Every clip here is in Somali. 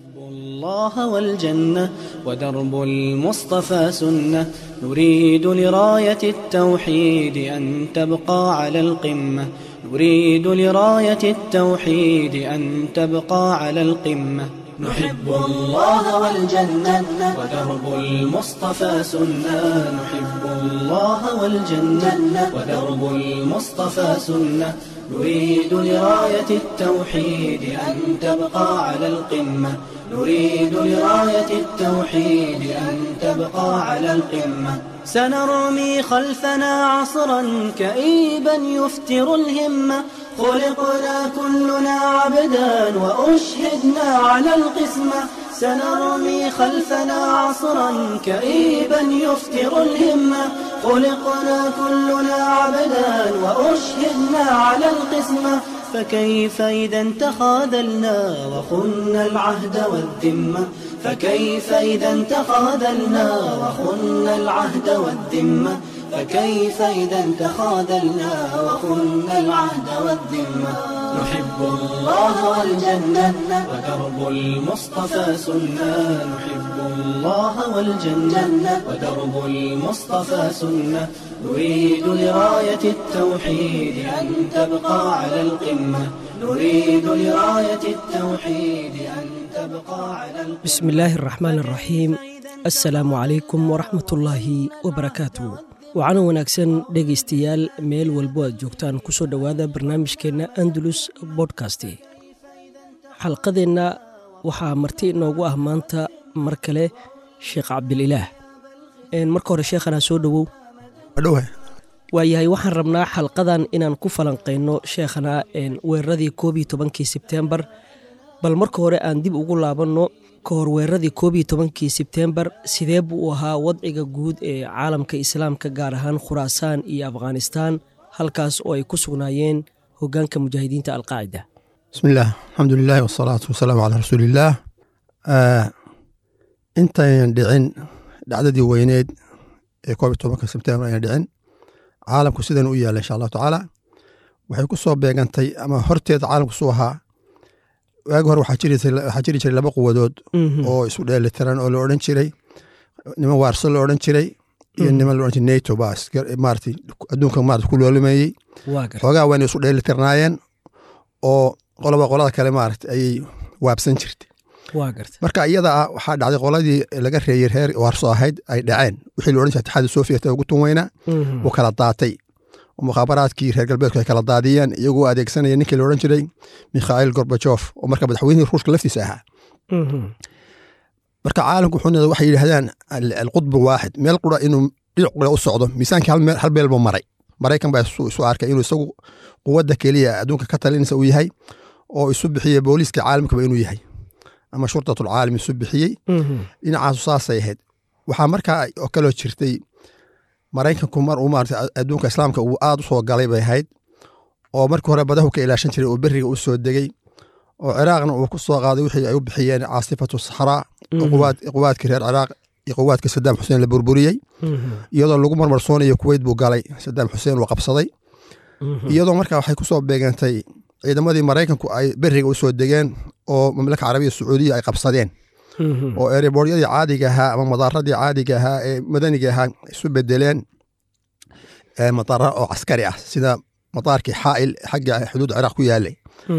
الله والجنة ودرب المصطفى سنة نريد لراية التوحيد أن تبقى على القمة نريد لراية التوحيد أن تبقى على القمة نحب الله والجنة ودرب المصطفى سنة نحب الله والجنة ودرب المصطفى سنة نريد لراية التوحيد أن تبقى على القمة نريد لراية التوحيد أن تبقى على القمة سنرمي خلفنا عصرا كئيبا يفتر الهمة خلقنا كلنا عبدا وأشهدنا على القسمة سنرمي خلفنا عصرا كئيبا يفتر الهمة خلقنا كلنا عبدا وأشهدنا على القسمة فكيف إذا تخاذلنا وخنا العهد والذمة فكيف إذا تخاذلنا وخنا العهد والذمة فكيف إذا تخاذلنا وخنا العهد والذمة نحب الله والجنة ودرب المصطفى سنة نحب الله والجنة ودرب المصطفى سنة نريد لراية التوحيد أن تبقى على القمة نريد لراية التوحيد أن تبقى على القمة بسم الله الرحمن الرحيم السلaamu calaykum waraxmatullaahi wabarakaatu waxaana wanaagsan dhegaystayaal meel walbo aad joogtaan kusoo dhowaada barnaamijkeenna andalus bodkast xalqadeenna waxaa marti inoogu ah maanta mar kale sheekh cabdililaah marka hore sheekhana soo dhowow waayahay waxaan rabnaa xalqadan inaan ku falanqayno sheekhana weeraradii koob iyo tobankii sebtembar bal marka hore aan dib ugu laabanno ka hor weeraradii koob iyo tobankii sebtembar sidee buu u ahaa wadciga guud ee caalamka islaamka gaar ahaan khuraasaan iyo afghanistaan halkaas oo ay ku sugnaayeen hoggaanka mujaahidiinta alqaacida bismi illaah alxamdu lilahi wasalaatu wasalaamu calaa rasuuliillaah intayn dhicin dhacdadii weyneed ee koob iyo tobanka sebtembar ayna dhicin caalamku sidan u yaalla insha allahu tacaala waxay ku soo beegantay ama horteeda caalamku suu ahaa waagi hore waxaa jiri jiray laba quwadood oo isu dheelitiran oo la odhan jiray niman waarso la odhan jiray iyo niman la odhan jiray nato baa maarata adduunka maarata ku loolimeeyey xoogaa wayna isu dheelitirnaayeen oo qoloba qolada kale maarata ayay waabsan jirtay marka iyada ah waxaa dhacday qoladii laga reeyey reer waarso ahayd ay dhaceen wixii la odhan jiray atixaadi sofiya ugu tun weynaa uu kala daatay mukhaabaraadkii reer galbeedku ay kala daadiyeen iyagoo adeegsanaya ninkii la odhan jiray mikhail gorbajof oo marka madaxweynihii ruushka laftiisa ahaa marka caalamku wuxuu waxay yidhahdaan alqudbu waaxid meel qura inuu dhinac qura u socdo miisaankii hal meel buu maray maraykan baa isu arkay inuu isagu quwadda keliya adduunka ka talinaysa uu yahay oo isu bixiyey booliiska caalamkaba inuu yahay ama shurtatul caalam isu bixiyey dhinacaasu saasay ahayd waxaa markaa oo kaloo jirtay maraykanku mar uu maarata adduunka islaamka uu aad u soo galay bay ahayd oo markii hore badahu ka ilaashan jiray oo beriga u soo degey oo ciraaqna uu ku soo qaaday wixii ay u bixiyeen caasifatu saxraa quwaadkii reer ciraaq iyo quwaadkii sadaam xuseen la burburiyey iyadoo lagu marmarsoonayo kuweyt buu galay sadaam xuseen uu qabsaday iyadoo markaa waxay kusoo beegantay ciidamadii maraykanku ay beriga u soo degeen oo mamlaka carabiya sacuudiya ay qabsadeen oo erebooryadii caadiga ahaa ama madaaradii caadiga ahaa ee madaniga ahaa isu bedeleen madaara oo caskari ah sida madaarkii xaail xagga xuduud ciraaq ku yaalay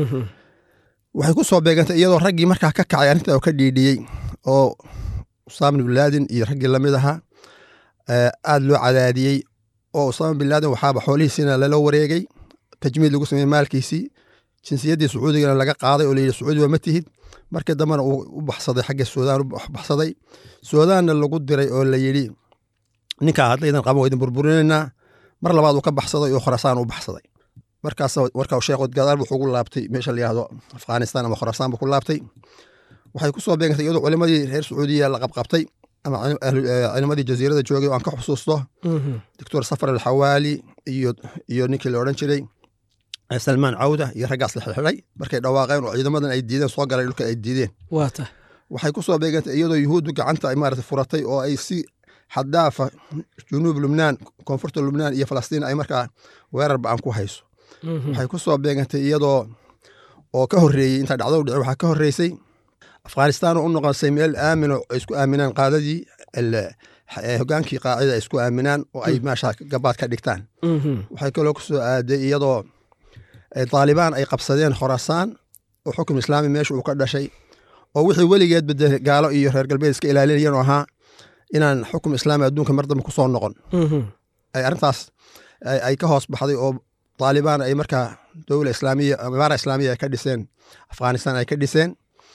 waxay ku soo beegantay iyadoo raggii markaa ka kacay arrinta oo ka dhiidhiyey oo usaama bin laadin iyo raggii lamid ahaa aad loo cadaadiyey oo usaama bin laadin waxaaba xoolihiisiina lala wareegay tajmiid lagu sameeyey maalkiisii jinsiyaddii sacuudigana laga qaaday oo layidhi sacuudi waa ma tihid markii dambena uu u baxsaday xagga suudaan u baxsaday suudaanna lagu diray oo la yidhi ninkaa haddaydan qaban waydin burburinaynaa mar labaad uu ka baxsaday oo khorasaan u baxsaday markaas marka sheekh gadaal wuxuu ugu laabtay meesha la yihahdo afghanistan ama khorasaan buu ku laabtay waxay ku soo beegantay iyadoo culimadii reer sacuudiya la qabqabtay ama culimadii jasiirada joogay oo aan ka xusuusto doctor safar alxawaali iyo iyo ninkii la odhan jiray salmaan cawda iyo raggaas la xirxiday markay dhawaaqeen oo ciidamadan ay diideen soo galay dhulka ay diideen waxay ku soo beegantay iyadoo yuhuuddu gacanta ay maarata furatay oo ay si xaddaafa junuub lubnaan koonfurta lubnaan iyo falastiin ay markaa weerar ba-an ku hayso waxay ku soo beegantay iyadoo oo ka horreeyey intaa dhacdo dhici waxaa ka horreysay afghanistan oo u noqonsay meel aamin oo ay isku aaminaan qaadadii el- eh, hogaankii qaacida ay isku aaminaan oo ay meesha gabaad ka dhigtaan Mhm. waxay kaloo ku soo aaday iyadoo eh, taalibaan ay qabsadeen khorasaan oo xukun islaami meesha uu ka dhashay oo wixii weligeedba dee gaalo iyo reer galbeed iska ilaalinayeen oo ahaa inaan xukum islaami adduunka mar dambe kusoo noqon Mhm. ay arrintaas ay ay ka hoos baxday oo taalibaan ay markaa dowla islaamiya imaara islaamiya ay ka dhiseen afghanistan ay ka dhiseen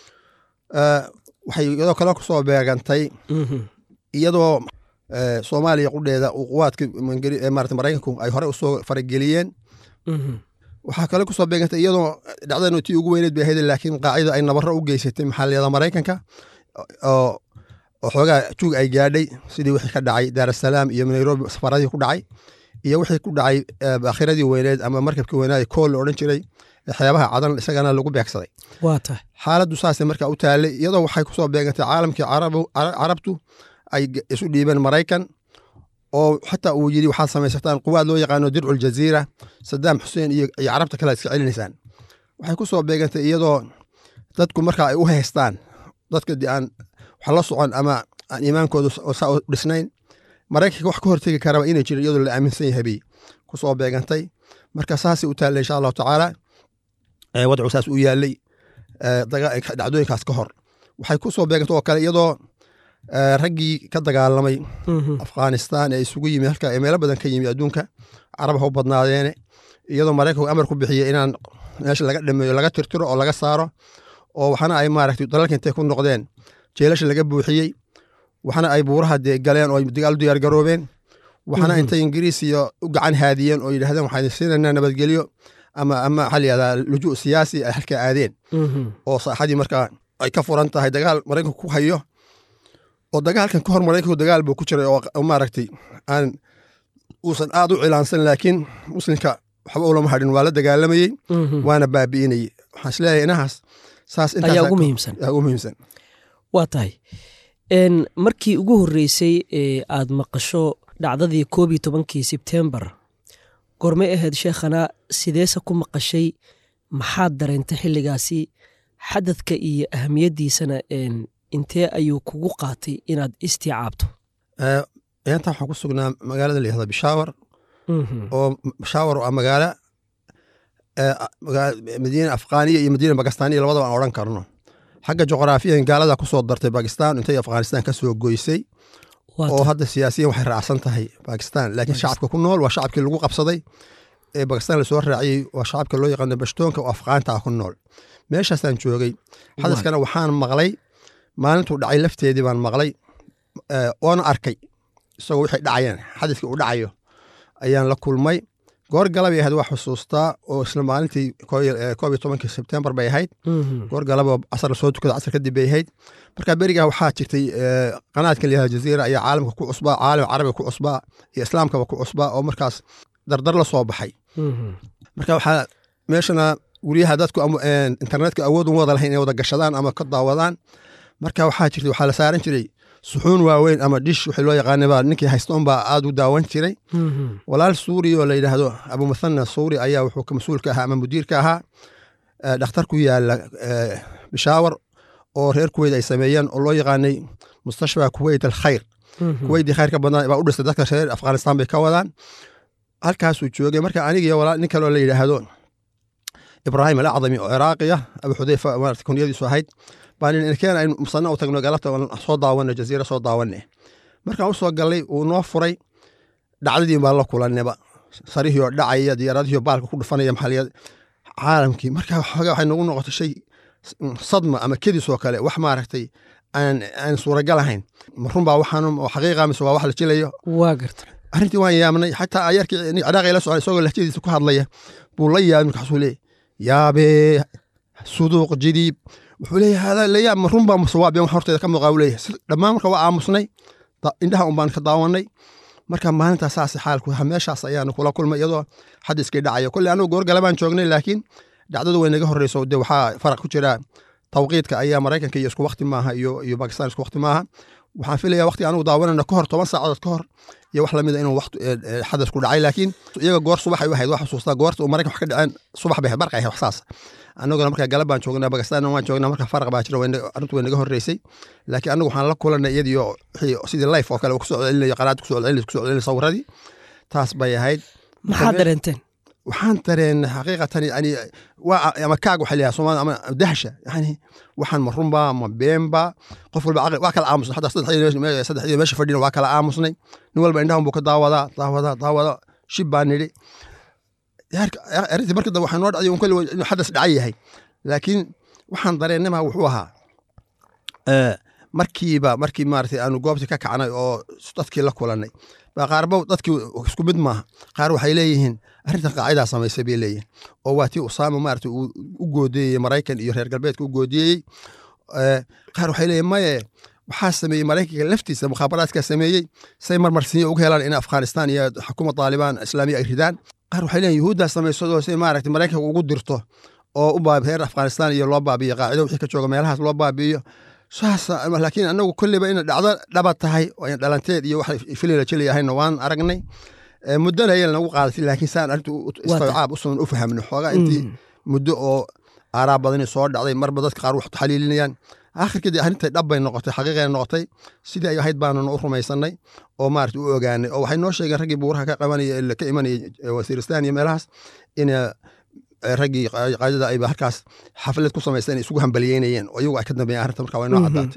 Eh, waxay iyadoo kale kusoo beegantay Mhm. iyadoo eh, soomaaliya qudheeda uu quwaadka mangeli- eh, maarata maraykanku ay hore usoo farageliyeen Mhm. waxaa kale kusoo beegantay iyadoo dhacdanu tii ugu weyneed bay ahayd laakiin qaacida ay nabaro u geysatay maxaliyada maraykanka oo oo xoogaa juug ay gaadhay sidii wixii ka dhacay daarasalaam iyo nairobi safaradii ku dhacay iyo wixii ku dhacay eh, baakhiradii weyneed ama markabkii weynaad kool la odhan jiray ee xeebaha cadan isagana lagu beegsaday waa tahay xaaladdu saasay marka u taallay iyadoo waxay kusoo beegantay caalamkii carabu- cara- carabtu ay g- isu dhiibeen maraykan oo xataa uu yidhi waxaad samaysataan quwaad loo yaqaano dircu ljaziira sadaam xuseen iyo iyo carabta kale aad iska celinaysaan waxay kusoo beegantay iyadoo dadku marka ay u haystaan dadka de aan wax la socon ama aan iimaankooda s- oo saa u dhisnayn maraykanka wax ka hortegi karaba inay jirin iyadoo la aaminsan yahay bay kusoo beegantay marka saasay u taallay insha allahu tacaala ee wadcu saas u yaalay ee, daga- dhacdooyinkaas ka hor waxay kusoo beegantay oo kale iyadoo ee, raggii ka dagaalamay Mhm. afghanistan ee isugu yimi halka ee meelo badan ka yimi adduunka carab ha u badnaadeene iyadoo maraykanku amar ku bixiyey inaan meesha laga dhameeyo laga tirtiro oo laga saaro oo waxana ay maaragtay dalalka intay ku noqdeen jeelasha laga buuxiyey waxana ay buuraha dee galeen oo ay dagaal u diyaar garoobeen waxana Mhm. intay ingiriis iyo u gacan haadiyeen oo yidhahdeen waxaan siinaynaa nabadgelyo ama ama waxaa la yihahdaa lujuu siyaasi ay halka aadeen Mhm. oo saaxadii markaa ay ka furan tahay dagaal maraykanku ku hayo oo dagaalkan ka hor maraykanku dagaal buu ku jiray oo oo maaragtay aan uusan aad u cilaansan laakiin muslimka waxba ulama hadhin waa la dagaalamayey Mhm. waana baabi'inayey waxaan isleeyahay inahaas saas intaas ayaa ugu muhiimsan ayaa ugu muhiimsan waa tahay n markii ugu horreysay ee aad maqasho dhacdadii koob iyo tobankii sebtembar gormay ahayd sheekhana sideese ku maqashay maxaad dareentay xilligaasi xadadka iyo ahamiyaddiisana n intee ayuu kugu qaatay inaad istiicaabto Eh, inta waxaan ku sugnaa magaalada la yihahda bishaawar Mhm. oo bishaawar oo ah magaalo eh, magaa- madiina afghaniya iyo madiina bakistaniya labadaba aan odhan karno xagga juqraafiyan gaalada kusoo dartay bakistan intay afghanistan ka soo goysay Waa oo tahay. hadda siyaasiyan waxay raacsan tahay bakistan laakiin shacabka ku nool waa shacabkii lagu qabsaday ee bakistan lasoo raaciyey waa shacabka loo yaqaano bashtoonka oo afghaanta ah ku nool meeshaasaan joogay xadaskana waxaan maqlay maalintuu dhacay lafteedii baan maqlay eh, oona arkay isagoo wixii dhacayeen xadaskii uu dhacayo ayaan la kulmay goor galabay ahayd waa xusuustaa oo isla maalintii koo iyo eh, koob iyo tobankii sebtembar bay ahayd Mhm. goor galaba casar lasoo tukada casar kadib bay ahayd marka berigaa waxaa jirtay eh, qanaadkan layihahda jaziira ayaa caalamka ku cusbaa caalam carabiga ku cusbaa iyo islaamkaba ku cusbaa oo markaas dardar la soo baxay Mhm. marka waxaa meeshana guryaha dadku ama, eh, internetka awood uma wada lahayn inay wada gashadaan ama ka daawadaan marka waxaa jirtay waxaa la saaran jiray suxuun waaweyn ama dhish wixii loo yaqaanay baa ninkii haystoon baa aad u daawan jiray Mhm. walaal suuri oo la yidhaahdo abu muthana suuri ayaa wuxuu ka mas-uulka ahaa ama mudiirka ahaa eh, dhakhtar ku yaala eh, bishaawar oo reer kuweyt ay sameeyeen oo loo yaqaanay mustashfa kuweyt alkhayr Mhm. kuweytii khayrka badnaa baa u dhistay dadka reer afghanistan bay ka wadaan halkaasuu joogay marka aniga iyo walaal nin kaloo la yidhaahdo ibraahim alacdami oo ciraaqiya abu xudeyfa maarata kunyadiisu ahayd baan inkeen aynu musana u tagno galabta oon soo daawana jaziira soo daawane markaan usoo gallay uu noo furay dhacdadii baan la kulaneba sarihii oo dhacaya diyaaradihii oo baalka ku dhufanaya maxaliyad caalamkii marka xoogaa waxay nagu noqotay shay sadma ama kedis oo kale wax maaragtay aan aan suuragal ahayn ma runbaa waxaan oo xaqiiqa mise waa wax la jilayo waa garta arrintii waan yaabnay xataa ayarkii ciraaqi la socday isagoo lahjadiisa ku hadlaya buu la yaabay markaasuu leeyahy yaabee suduuq jidiib wuxuu leeyahay hada la yaab ma runbaa mase waa been wax horteeda ka muuqaa uu leeyahay Si- dhammaan marka waa aamusnay da- indhaha un baan ka daawanay marka maalintaa saas xaalku ahaa meeshaas ayaanu kula kulmay iyadoo xadiskii dhacayo kolley anugu goorgale baan joognay laakiin dhacdadu way naga horreyso de waxaa faraq ku jira tawqiidka ayaa maraykanka iyo isku wakti maaha iyo iyo bakistan isku wakti maaha waxaan filaya waqti anugu daawanayna ka hor toban saacadood ka hor iyo wax lamida inuu waqti xadas ku dhacay laakiin iyaga goor subaxay u ahayd wax xusuustaa goorta uu maraykan wax ka dhaceen subax bay ahayd barqay ahayd wax saas annaguna markaa galab baan joognaa bakistaanna waan joognaa marka faraq baa jira arrintu way naga horreysay laakiin anagu waxaan la kulanay iyadiyo wixii sidii life oo kale uu kusoo celinayo qanaad kusoo celinayo kusoo celinayo sawiradii taas bay ahayd maxaad dareenteen waxaan dareenay xaqiiqatan yani waa ama kaag waxa leeyahay soomaalida ama dahsha yani waxaan ma runba ma beenba qof walba caqli waa kala aamusnay xataa saddexdii meesha fadhina waa kala aamusnay nin walba indhahan buu ka daawadaa daawadaa daawada shib baan nidhi arrintii markii dambe waxaa noo dhacday un kolli inuu xadas dhacan yahay laakiin waxaan dareennama wuxuu ahaa markiiba markii maaragtay aanu goobtii ka kacnay oo dadkii la kulannay baa qaarba dadkii isku mid maaha qaar waxay leeyihiin arrintan qaacidaa samaysay bay leeyihin oo waa tii usaama maaragtay uu u goodiyeyey maraykan iyo reer galbeedka u goodiyeyey qaar waxay leeyihin maye waxaa sameeyey maraykanka laftiisa mukhaabaraadkaa sameeyey say marmarsiinya uga helaan in afghanistan iyo xukuumad taalibaan islaamiya ay ridaan qaar waxay leeyihin yuhuuddaa samaysadoo si maaragtay maraykanka ugu dirto oo u baabi reer afghanistan iyo loo baabiyo qaacido wixii ka jooga meelahaas loo baabi'iyo saas laakiin anagu kolleyba ina dhacdo dhaba tahay oo in dhalanteed iyo wax filila jeli ahayna waan aragnay muddona ayay nagu qaadatay laakiin saan arrintu istawcaab usan u fahamno xoogaa intii muddo oo aaraa badani soo dhacday marba dadka qaar wax taxliilinayaan aakhirkeedii arrintay dhab bay noqotay xaqiiqay noqotay sidii ay ahayd baanuna u rumaysanay oo maarata u ogaanay oo waxay noo sheegeen raggii buuraha ka qabanaya ka imanayay wasiiristan iyo meelahaas in raggii qaadada ayba halkaas xaflad ku samaysteen isugu hambaliyeynayeen oo iyagu ay ka dambeeyeen arrinta marka waa inoo caddaatay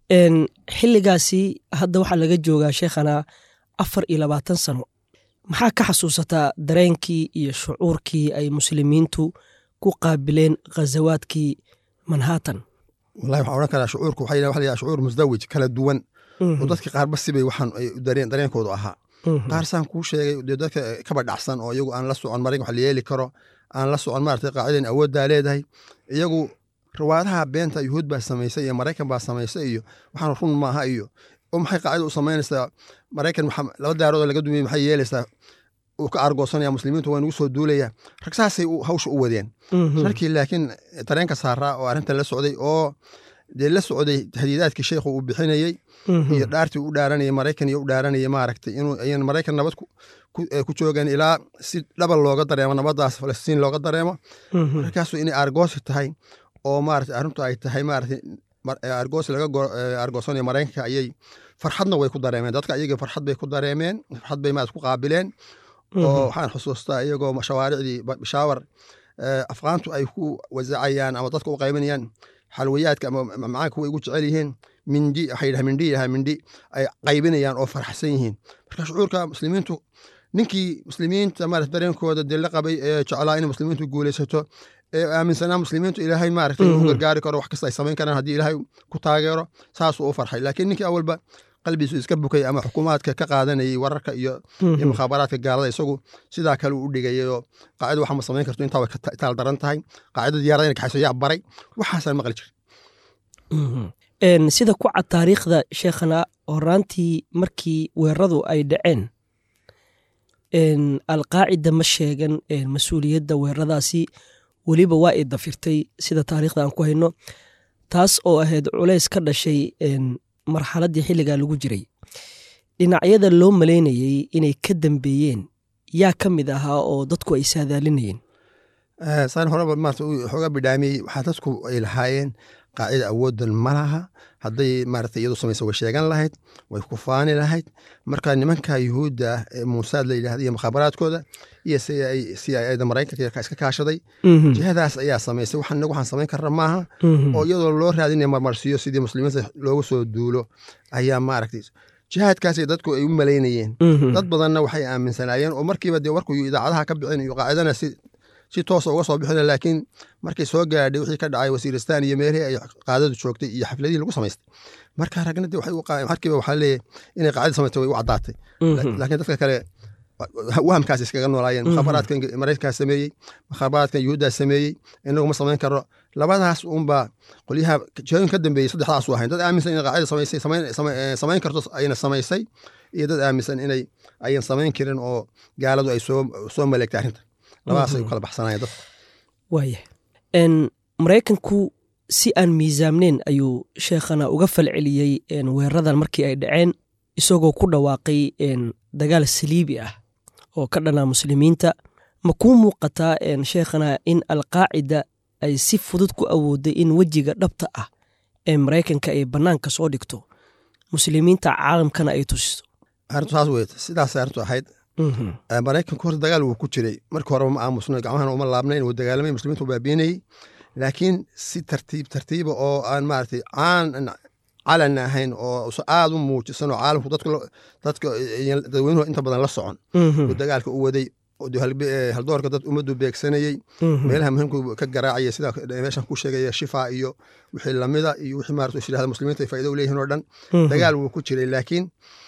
xilligaasi hadda waxaa laga joogaa sheekhana afar iyo labaatan sano maxaa ka xasuusataa dareenkii iyo shucuurkii ay muslimiintu ku qaabileen ghazawaadkii manhattan wallahi waxaan odhan karaa shucuurku waxay waxa la yidhaha shucuur musdawij kala duwan oo dadka qaarba sibay waxaan ay dareen dareenkoodu ahaa qaar saan kuu sheegay dee dadka kaba dhacsan oo iyagu aan la socon maraykan wax la yeeli karo aan la socon maaragtay qaacidan awooddaa leedahay iyagu riwaayadaha beenta yuhuud baa samaysay iyo maraykan baa samaysay iyo waxaan run maaha iyo oo maxay qaacida u samaynaysaa maraykan laba daarood oo laga dumiyey maxay yeelaysaa uu ka argoosanaya muslimiintu waa nugu soo duulaya rag saasay hawsha u wadeen rarkii laakiin dareenka saaraa oo arrintan la socday oo dee la socday hadiidaadkii sheekhu uu bixinayey iyo dhaartii u dhaaranayay maraykan iyo u dhaaranayay maaragtay inuu ayan maraykan nabad ku joogan ilaa si dhabal looga dareemo nabadaas falastiin looga dareemo markaasu inay argoosi tahay oo maarata arrintu ay tahay maarata argoos laga argoosanayo maraykanka ayay farxadna way ku dareemeen dadka iyaga farxad bay ku dareemeen farxad bay maarata ku qaabileen oo waxaan xusuustaa iyagoo shawaaricdii bishaawar afqaantu ay ku wasacayaan ama dadka u qaybanayaan xalwayaadka ama macaanka way ugu jecel yihiin mindi waxay yidhaha mindhi yaha mindhi ay qaybinayaan oo farxsan yihiin marka shucuurka muslimiintu ninkii muslimiinta maarata dareenkooda dee la qabay ee jeclaa inay muslimiintu guulaysato ee aaminsanaa muslimiintu ilaahay maaragtay inuu gargaari karo wax kasta ay samayn karaan haddii ilaahay ku taageero saasuu u farxay laakiin ninkii awalba qalbiisu iska bukay ama xukuumaadka ka qaadanayay wararka iyo iyo mukhaabaraadka gaalada isagu sidaa kale u dhigayay oo qaacida waxa ma samayn karto intaa way taal daran tahay qaacida diyaarada inay kaxayso yaa baray waxaasaan maqli jirin sida ku cad taariikhda sheekhana horaantii markii weeraradu ay dhaceen alqaacida ma sheegan mas-uuliyadda weeraradaasi weliba waa i dafirtay sida taariikhda aan ku hayno taas oo ahayd culays ka dhashay marxaladdii xilligaa lagu jiray dhinacyada loo malaynayey inay ka dambeeyeen yaa ka mid ahaa oo dadku ay saadaalinayeen saan horeba maarata xoogaa bidhaamiyey waxaa dadku ay lahaayeen qaacida awooddan ma laha hadday maarata iyadu samaysa way sheegan lahayd way ku faani lahayd marka nimanka yuhuudda ah ee muusaad la yidhahda iyo mukhaabaraadkooda iyo c i da maraykanka iska kaashaday jihadaas ayaa samaysay waxaan inagu waxaan samayn karna maaha oo iyadoo loo raadinaya marmarsiyo sidii muslimiinta loogu soo duulo ayaa maaragtay jihaadkaasay dadku ay u malaynayeen dad badanna waxay aaminsanaayeen oo markiiba dee warku idaacadaha ka bixin iyo qaacidana si si toosa uga soo bixina laakiin markay soo gaadhay wixii ka dhacay wasiiristan iyo meelihii ay qaadadu joogtay iyo xafladihii lagu samaystay marka ragna de waxay markiiba waxaa leeyahay inay qaacida samaystay way u caddaatay laakiin dadka kale wahamkaas iskaga noolaayeen mukhaabaraadka maraykankaa sameeyey mukhaabaraadka yuhuuddaa sameeyey inagu ma samayn karo labadaas unbaa qolyaha jihooyin ka dambeeyey saddexdaasu ahayn dad aaminsan inay qaacida samaysay samayn karto ayna samaysay iyo dad aaminsan inay ayan samayn karin oo gaaladu ay soo soo maleegtay arrinta labadaasay u kala baxsanayeen dadka waaya maraykanku si aan miisaamneyn ayuu sheekhana uga falceliyey weeraradan markii ay dhaceen isagoo ku dhawaaqay dagaal saliibi ah oo ka dhanaa muslimiinta ma kuu muuqataa sheekhana in alqaacida ay si fudud ku awooday in wejiga dhabta ah ee maraykanka ay bannaanka soo dhigto muslimiinta caalamkana ay tusiso arrintu saas weyt sidaas arrintu ahayd maraykanku horta dagaal wuu ku jiray markii horeba ma aamusna gacmahana uma laabnayn wuu dagaalamay muslimiintu baabiinayey laakiin si tartiib tartiiba oo aan maaragtay caan calan ahayn oo aad u muujisan oo caalamku dadka dadweynuhu inta badan la socon uu dagaalka u waday haldoorka dad ummaddu beegsanayey meelaha muhiimku ka garaacaya sida meeshan ku sheegaya shifa iyo wixii lamida iyo wixii maarata isyidhahda muslimiinta ay faa'ido u leeyihin oo dhan dagaal wuu ku jiray laakiin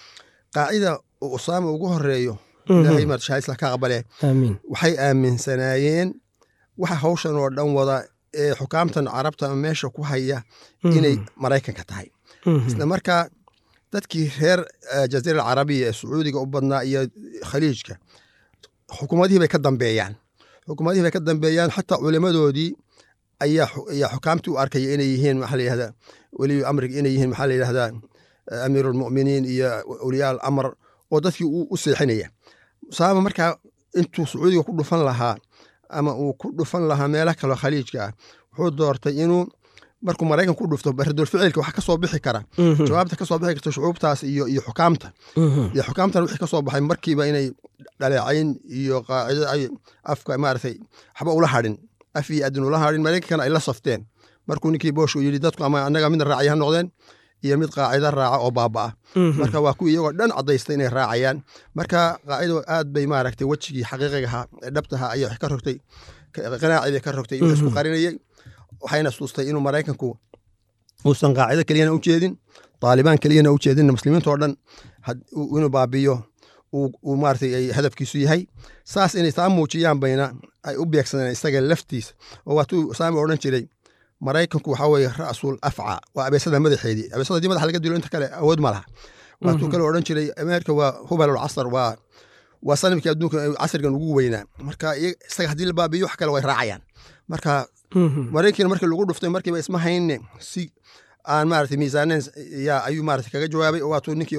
qaacida uu usaama ugu horeeyo ilaahay maarata shahaadisla ka aqbale waxay aaminsanaayeen waxa hawshan oo dhan wada ee xukaamtan carabta ama meesha ku haya inay maraykanka tahay isla markaa dadkii reer jaziira alcarabiya ee sacuudiga u badnaa iyo khaliijka xukuumadihii bay ka dambeeyaan xukuumadihii bay ka dambeeyaan xataa culimadoodii ayaa xukaamtii u arkaya inay yihiin maxaa la yihahdaa weliyu amriga inay yihiin maxaa la yidhahdaa amiiru almu'miniin iyo awliyaa alamr oo dadkii u seexinaya usaama markaa intuu sacuudiga ku dhufan lahaa ama uu ku dhufan lahaa meelo kaleo khaliijka ah wuxuu doortay inuu markuu maraykan ku dhufto baradoor ficilka wax ka soo bixi kara jawaabta ka soo bixi karta shucuubtaas iyo iyo xukaamta iyo xukaamtan wixii ka soo baxay markiiba inay dhaleecayn iyo qaacido ay afka maaragtay waxba ula hadhin af iyo adin ula hadhin maraykankana ay la safteen markuu ninkii boosh uu yidhi dadku ama annaga midna raacay ha noqdeen iyo mid qaacida raaca oo baaba'a marka waa kuwii iyagoo dhan caddaystay inay raacayaan marka qaacido aad bay maaragtay wejigii xaqiiqigaha ee dhabtaha ayay wax ka rogtay qanaacii bay ka rogtay inuu isku qarinayay waxayna suustay inuu maraykanku uusan qaacido keliyana u jeedin taalibaan keliyana u jeedin muslimiinta oo dhan inuu baabiyo uu maaragtay ay hadafkiisu yahay saas inay taa muujiyaan bayna ay u beegsadeen isaga laftiisa oo waatuu saami odhan jiray maraykanku waxaa weeye ra'sul afca waa abeesada madaxeedii abeesada haddii madaxa laga dilo inta kale awood ma laha waatuu kale odhan jiray ameerika waa hubalul casar waa waa sanamkii adduunka casrigan ugu weynaa marka isaga haddii la baabiyo wax kale way raacayaan marka maraykan markii lagu dhuftay markiiba isma hayne si aan maarata miisaaneyn yaa ayuu maarata kaga jawaabay oo waatuu ninkii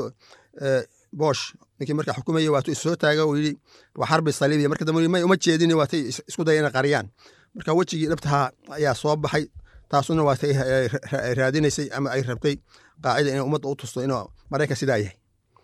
bosh ninkii markaa xukumayay waatuu issoo taaga uu yidhi waa xarbi saliibiya marka dambe may uma jeedin waatay isku daya inay qariyaan marka wejigii dhabtahaa ayaa soo baxay taasuna waatay raadinaysay ama ay rabtay qaacida inay ummadda u tusto inuu maraykan sidaa yahay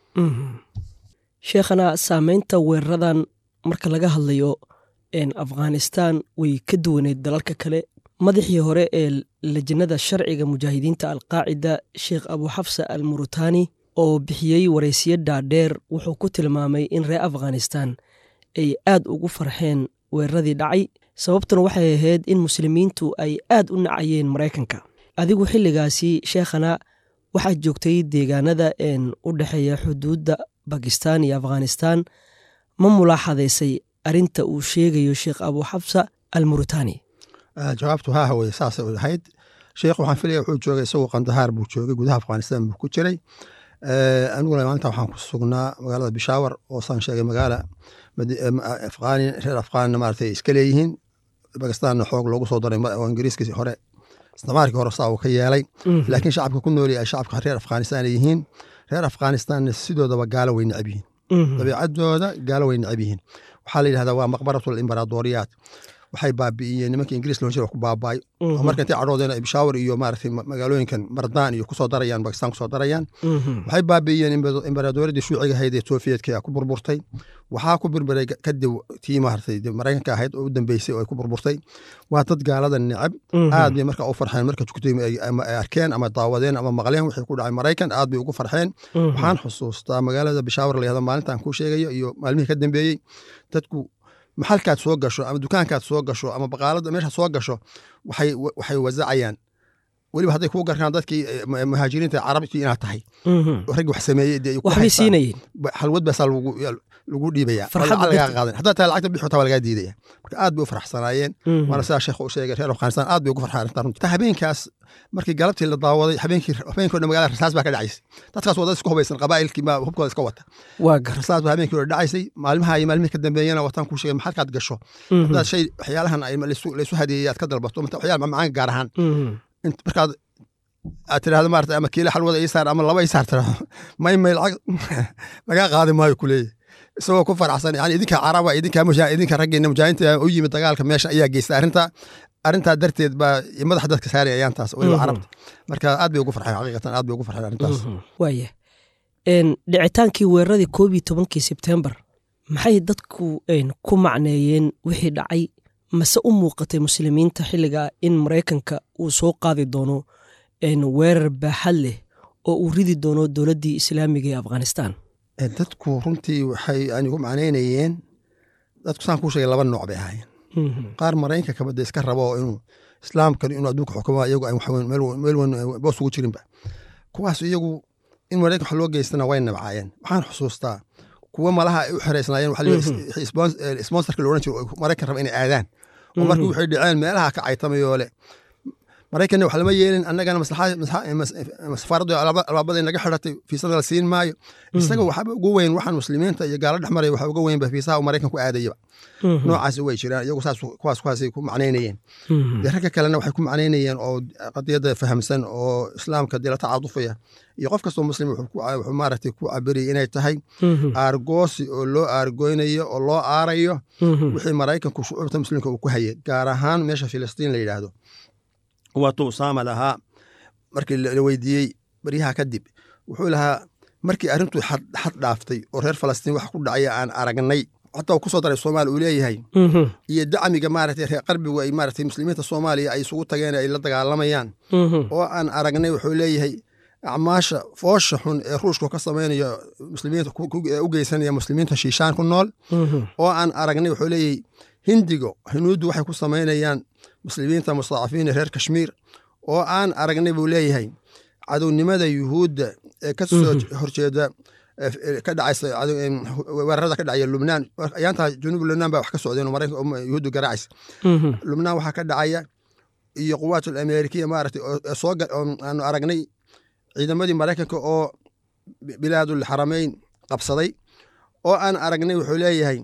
sheekhana saameynta weeraradan marka laga hadlayo afghanistan way ka duwaneyd dalalka kale madaxii hore ee lajnada sharciga mujaahidiinta alqaacida sheekh abuxafsa al murutani oo bixiyey waraysiyo dhaadheer wuxuu ku tilmaamay in reer afghanistan ay aad ugu farxeen weeraradii dhacay sababtuna waxay ahayd in muslimiintu ay aad u nacayeen maraykanka adigu xilligaasi sheekhana waxaad joogtay deegaanada u dhexeeya xuduudda bakistan iyo afghanistan ma mulaaxadaysay arinta uu sheegayo sheekh abuxabsa al murutani jawaabtu haa haweye saasay ahayd sheekh waxaan filaya wuxuu joogay isagoo qandahaar buu joogay gudaha afghanistan buu ku jiray aniguna maalinta waxaan ku sugnaa magaalada bishaawar oo saan sheegay magaala afghani reer afghanna maaragtay iska leeyihiin bakistanna xoog loogu soo daray oo ingiriiskii hore istimaarkii hore saa uu ka yeelay laakiin shacabka ku nool ay shacabka reer afghanistan ay yihiin reer afghanistanna sidoodaba gaalo way necab yihiin dabiicadooda gaalo way necab yihiin waxaa la yidhahdaa waa maqbaratul imbaraadoriyaat waxay baabi'iyeen nimankii ingiriis loo jira ku baaba'ay oo marka intay cadhoodeen ay bishaawar iyo maaragtay magaalooyinkan mardaan iyo kusoo darayaan bakistan kusoo darayaan waxay baabi'iyeen imbaraadoriyadii shuuciga ahayd ee sofiyetka ku burburtay waxaa ku burburay kadib tii maaragtay maraykanka ahayd oo u dambeysay oo ay ku burburtay waa dad gaalada necab aad bay marka u farxeen marka jugtay ay arkeen ama daawadeen ama maqleen wixii ku dhacay maraykan aad bay ugu farxeen waxaan xusuustaa magaalada bishaawar la yahdo maalintaan kuu sheegayo iyo maalmihii ka dambeeyey dadku maxalkaad soo gasho ama dukaankaad soo gasho ama baqaalada meesha soo gasho waxay wazacayaan weliba hadday kuu garkaan dadkii muhaajiriinta carabtii inaad tahay raggi wax sameeyey waxbay siinayeen halwad baasaa lagu dhiibaya lagaa qaadan haddaa taa lacagta bixi taa lagaa diidaya marka aad bay u faraxsanaayeen waana sidaa sheekh u sheegay reer afghanistan aad bay ugu farxaan arrintan runtii taa habeenkaas markii galabtii la daawaday habeenkii habeenkii dhan magaalada rasaas baa ka dhacaysay dadkaas waa dad isku hubaysan qabaa'ilkii ma hubkooda iska wata waa gar rasaas baa habeenkii hore dhacaysay maalmaha iyo maalmihii ka dambeeyana wataan kuu sheegay maxalkaad gasho haddaad shay waxyaalahan ay laysu hadeeyey aad ka dalbato waxyaala macmacaanka gaar ahaan int- markaad aad tirahdo maarata ama kiilo xalwada ii saar ama laba ii saar tirahdo may may lacag lagaa qaadi maayo kuleeyahy isagoo ku faraxsan yani idinka caraba idinka musha idinka raggeena mujaahinta u yimid dagaalka meesha ayaa geystay arrintaa arrintaa darteed baa madaxa dadka saari ayaan taas weliba Mhm. carabta marka aad bay ugu farxeen xaqiiqatan aad bay ugu farxeen arrintaas waaya Een, dhicitaankii weeraradii koob iyo tobankii sebtembar maxay dadku een, ku macneeyeen wixii dhacay mase u muuqatay muslimiinta xilligaa in maraykanka uu soo qaadi doono een, weerar baaxad leh oo uu ridi doono dowladdii islaamiga ee afghanistan Eh, dadku runtii waxay anigu macnaynayeen dadku saan kuu sheegay laba nooc bay ahaayeen qaar maraykanka kabada iska rabo oo inuu islaamkan inuu adduunka xukumo iyagu aan waxweyn meel weyn- meel weyn boos ugu jirinba kuwaas iyagu in maraykan wax loo geystana way nabcaayeen waxaan xusuustaa kuwa malaha ay u xereysnaayeen waxa la yidhi spons- eh, sponsorka la odhan jiro oo maraykan raba inay aadaan oo markii waxay dhaceen meelaha ka caytamayoo le maraykanna wax lama yeelin annagana maslaxa- maslaxa- mas- safaaraddu albaab- albaabaday naga xidhatay fiisada la siin maayo isaga waxaba ugu weyn waxaan muslimiinta iyo gaalo dhex maraya waxa uga weynba fiisaha uu maraykan ku aadayaba noocaasi way jiraan iyagu saas kuwaas kuwaasay ku macnaynayeen dee ragga kalena waxay ku macnaynayeen oo qadiyadda fahamsan oo islaamka dee la tacaadufaya iyo qof kastoo muslim wuxuu ku- wuxuu maaragtay ku cabiriyay inay tahay aargoosi oo loo aargoynayo oo loo aarayo wixii maraykanku shucuubta muslimka uu ku hayay gaar ahaan meesha filistiin la yidhaahdo waatuu usaama lahaa markii la la weydiiyey baryaha kadib wuxuu lahaa markii arrintu xad xad dhaaftay oo reer falastiin wax ku dhacaya aan aragnay xataa uu kusoo daray soomaali uu leeyahay iyo dacmiga maaragtay reer qarbigu ay maaragtay muslimiinta soomaaliya ay isugu tageen ay la dagaalamayaan oo aan aragnay wuxuu leeyahay acmaasha foosha xun ee ruushku ka samaynayo muslimiinta ku- ku- ee u geysanaya muslimiinta shiishaan ku nool oo aan aragnay wuxuu leeyahay hindigo hinuuddu waxay ku samaynayaan muslimiinta mustadacafiina reer kashmiir oo aan aragnay buu leeyahay cadownimada yuhuudda ee ka soo horjeeda eh, eh, ka dhacaysa cadow- em, weerarada ka dhacaya lubnaan ayaantaa junuub lubnaan baa wax ka socdeen oo maraykan oo yuhuuddu garaacaysa lubnaan waxaa ka dhacaya iyo quwaatul amerikiya maaragtay oo oo soo ga- oo aanu aragnay ciidamadii maraykanka oo bi- bilaadul xarameyn qabsaday oo aan aragnay wuxuu leeyahay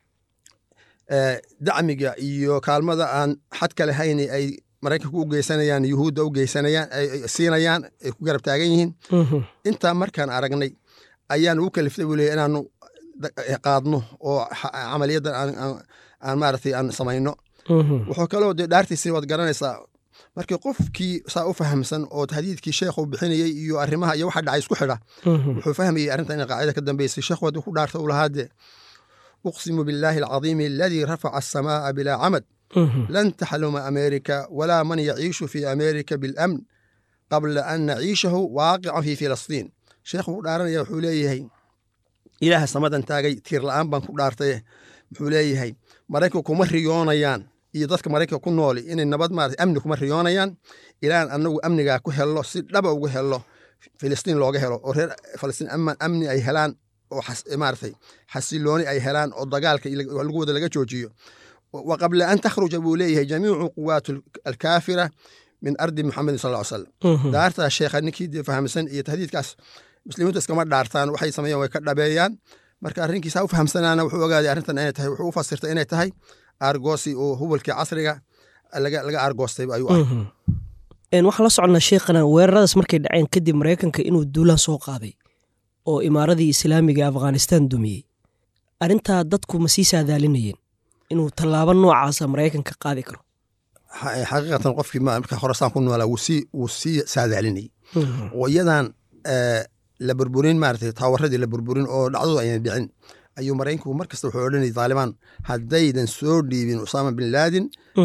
eh, dacmiga iyo kaalmada aan xadka lahayn ay maraykanku u geysanayaan yuhuudda u geysanayaan ay ay siinayaan ay ku garab taagan yihiin intaa markaan aragnay ayaan ugu kaliftay buu leeyahy inaanu da- eh, qaadno oo xa- camaliyaddan aan- aan- aan maaragtay aan samayno wuxuu kaloo dee dhaartiisii waad garanaysaa markii qofkii saa u fahamsan oo tahdiidkii sheekhu bixinayey iyo arrimaha iyo waxa dhacay isku xidha wuxuu fahmayey arrintan inay qaacida ka dambeysay sheekhu haddii ku dhaarta uu lahaa dee uqsimu billaahi alcadiimi aladii rafaca asamaa'a bilaa camad lan taxluma ameerika walaa man yaciishu fi ameerika bilamn qabla an naciishahu waaqican fi filistiin sheekhu ku dhaaranaya wuxuu leeyahay ilaaha samadan taagay tiir la'aan baan ku dhaartaye wuxuu leeyahay maraykanku kuma riyoonayaan iyo dadka maraykanka ku nooli inay nabad maarata amni kuma riyoonayaan ilaan anagu amnigaa ku hello si dhaba ugu hello filistiin looga helo oo reer falastiin ama amni ay helaan oo xas- maaratay xasilooni ay helaan oo dagaalka iyo lagu wada laga joojiyo wa qabla an takhruja buu leeyahay jamiicu quwaat alkaafira min ardi muxamedin sal ll slam daartaa sheekha ninkii dee fahamsan iyo tahdiidkaas muslimiintu iskama dhaartaan waxay sameeyaan way ka dhabeeyaan marka arrinkiisa u fahamsanaana wuxuu ogaaday arrintan inay tahay wuxuu u fasirtay inay tahay aargoosi oo hubalkii casriga laga laga aargoostay ayuu ah Een, waxaan la soconnaa sheekhana weeraradaas markay dhaceen kadib maraykanka inuu duulaan soo qaaday oo imaaradii islaamiga ee afghanistan dumiyey arrintaa dadku ma sii saadaalinayeen inuu tallaabo noocaasa maraykanka qaadi karo xa- xaqiiqatan qofkii ma- marka horasaan ku noolaa wuu sii wuu sii saadaalinayay oo iyadan eh, la burburin maaragtay taawaradii la burburin oo dhacdadu aynan dhicin ayuu maraykanku mar kasta wuxuu odhanayay taalibaan haddaydan soo dhiibin usaama bin laadin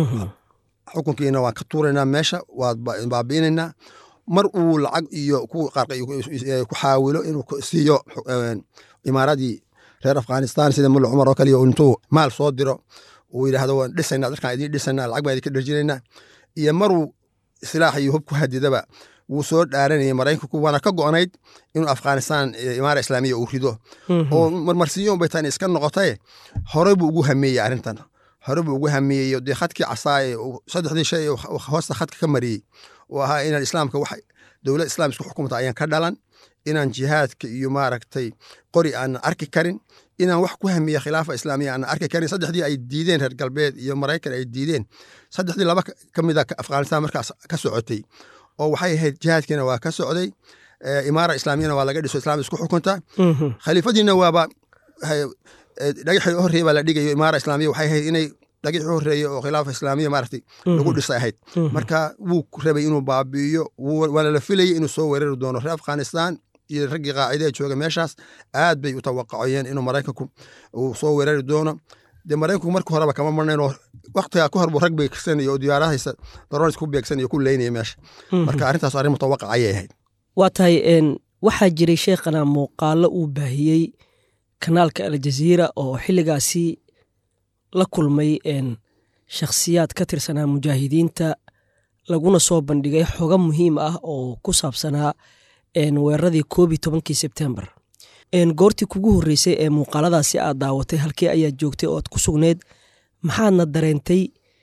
xukunkiina waan ka tuuraynaa meesha waad ba- baabi'inaynaa mar uu lacag iyo ku qarqay ku xaawilo inuu ku siiyo eh, imaaradii reer afghanistan sida mulla cumar oo kaliya intuu maal soo diro uu yidhaahdo waan dhisaynaa dadkaan idiin dhisaynaa lacag baan idinka dharjinaynaa iyo maruu silaax iyo hub ku hadidaba wuu soo dhaaranayay maraykanku waana ka go'nayd inuu afghanistan eh, imaara islaamiya uu rido oo marmarsiyo bay tani iska noqotaye horey buu ugu hameeyey arrintan hore buu ugu hameeyey dee khadkii casaaye uu saddexdii shay uu hoosta khadka ka mariyey oo ahaa inaan islaamka wax dowlad islaam isku xukumta ayaan ka dhalan inaan jihaadka iyo maaragtay qori aanan arki karin inaan wax ku hamiya khilaafa islaamiya aan arki karin saddexdii ay diideen reer galbeed iyo maraykan ay diideen saddexdii laba ka mid a afghanistan markaas ka socotay oo waxay ahayd jihaadkiina waa ka socday imaara islaamiyana waa laga dhiso islam isku xukunta khaliifadiina waaba dhagaxii horreeye baa la dhigayo imaara islaamiya waxay ahayd inay dhagixii horreeye oo khilaafa islaamiya maaragtay lagu dhisay ahayd marka wuu rabay inuu baabi'iyo waana la filayay inuu soo weerari doono reer afghanistan iyo raggii qaacida jooga meeshaas aad bay u tawaqacayeen inuu maraykanku uu soo weerari doono dee maraykanku marka horeba kama marnayn oo waktigaa ka hor buu rag beegsanaya oo diyaarahaysa daronis ku beegsanaya ku leynaya meesha marka arrintaas arrin mutawaqac ayay ahayd waa tahay waxaa jiray sheekhana muuqaalo uu baahiyey kanaalka aljaziira oo xilligaasi la kulmay shakhsiyaad ka tirsanaa mujaahidiinta laguna soo bandhigay xogo muhiim ah oo ku saabsanaa weeraradii koob iyo tobankii sebtembar goortii kugu horreysay ee muuqaaladaasi aad daawatay halkii ayaad joogtay oo aad ku sugneyd maxaadna dareentay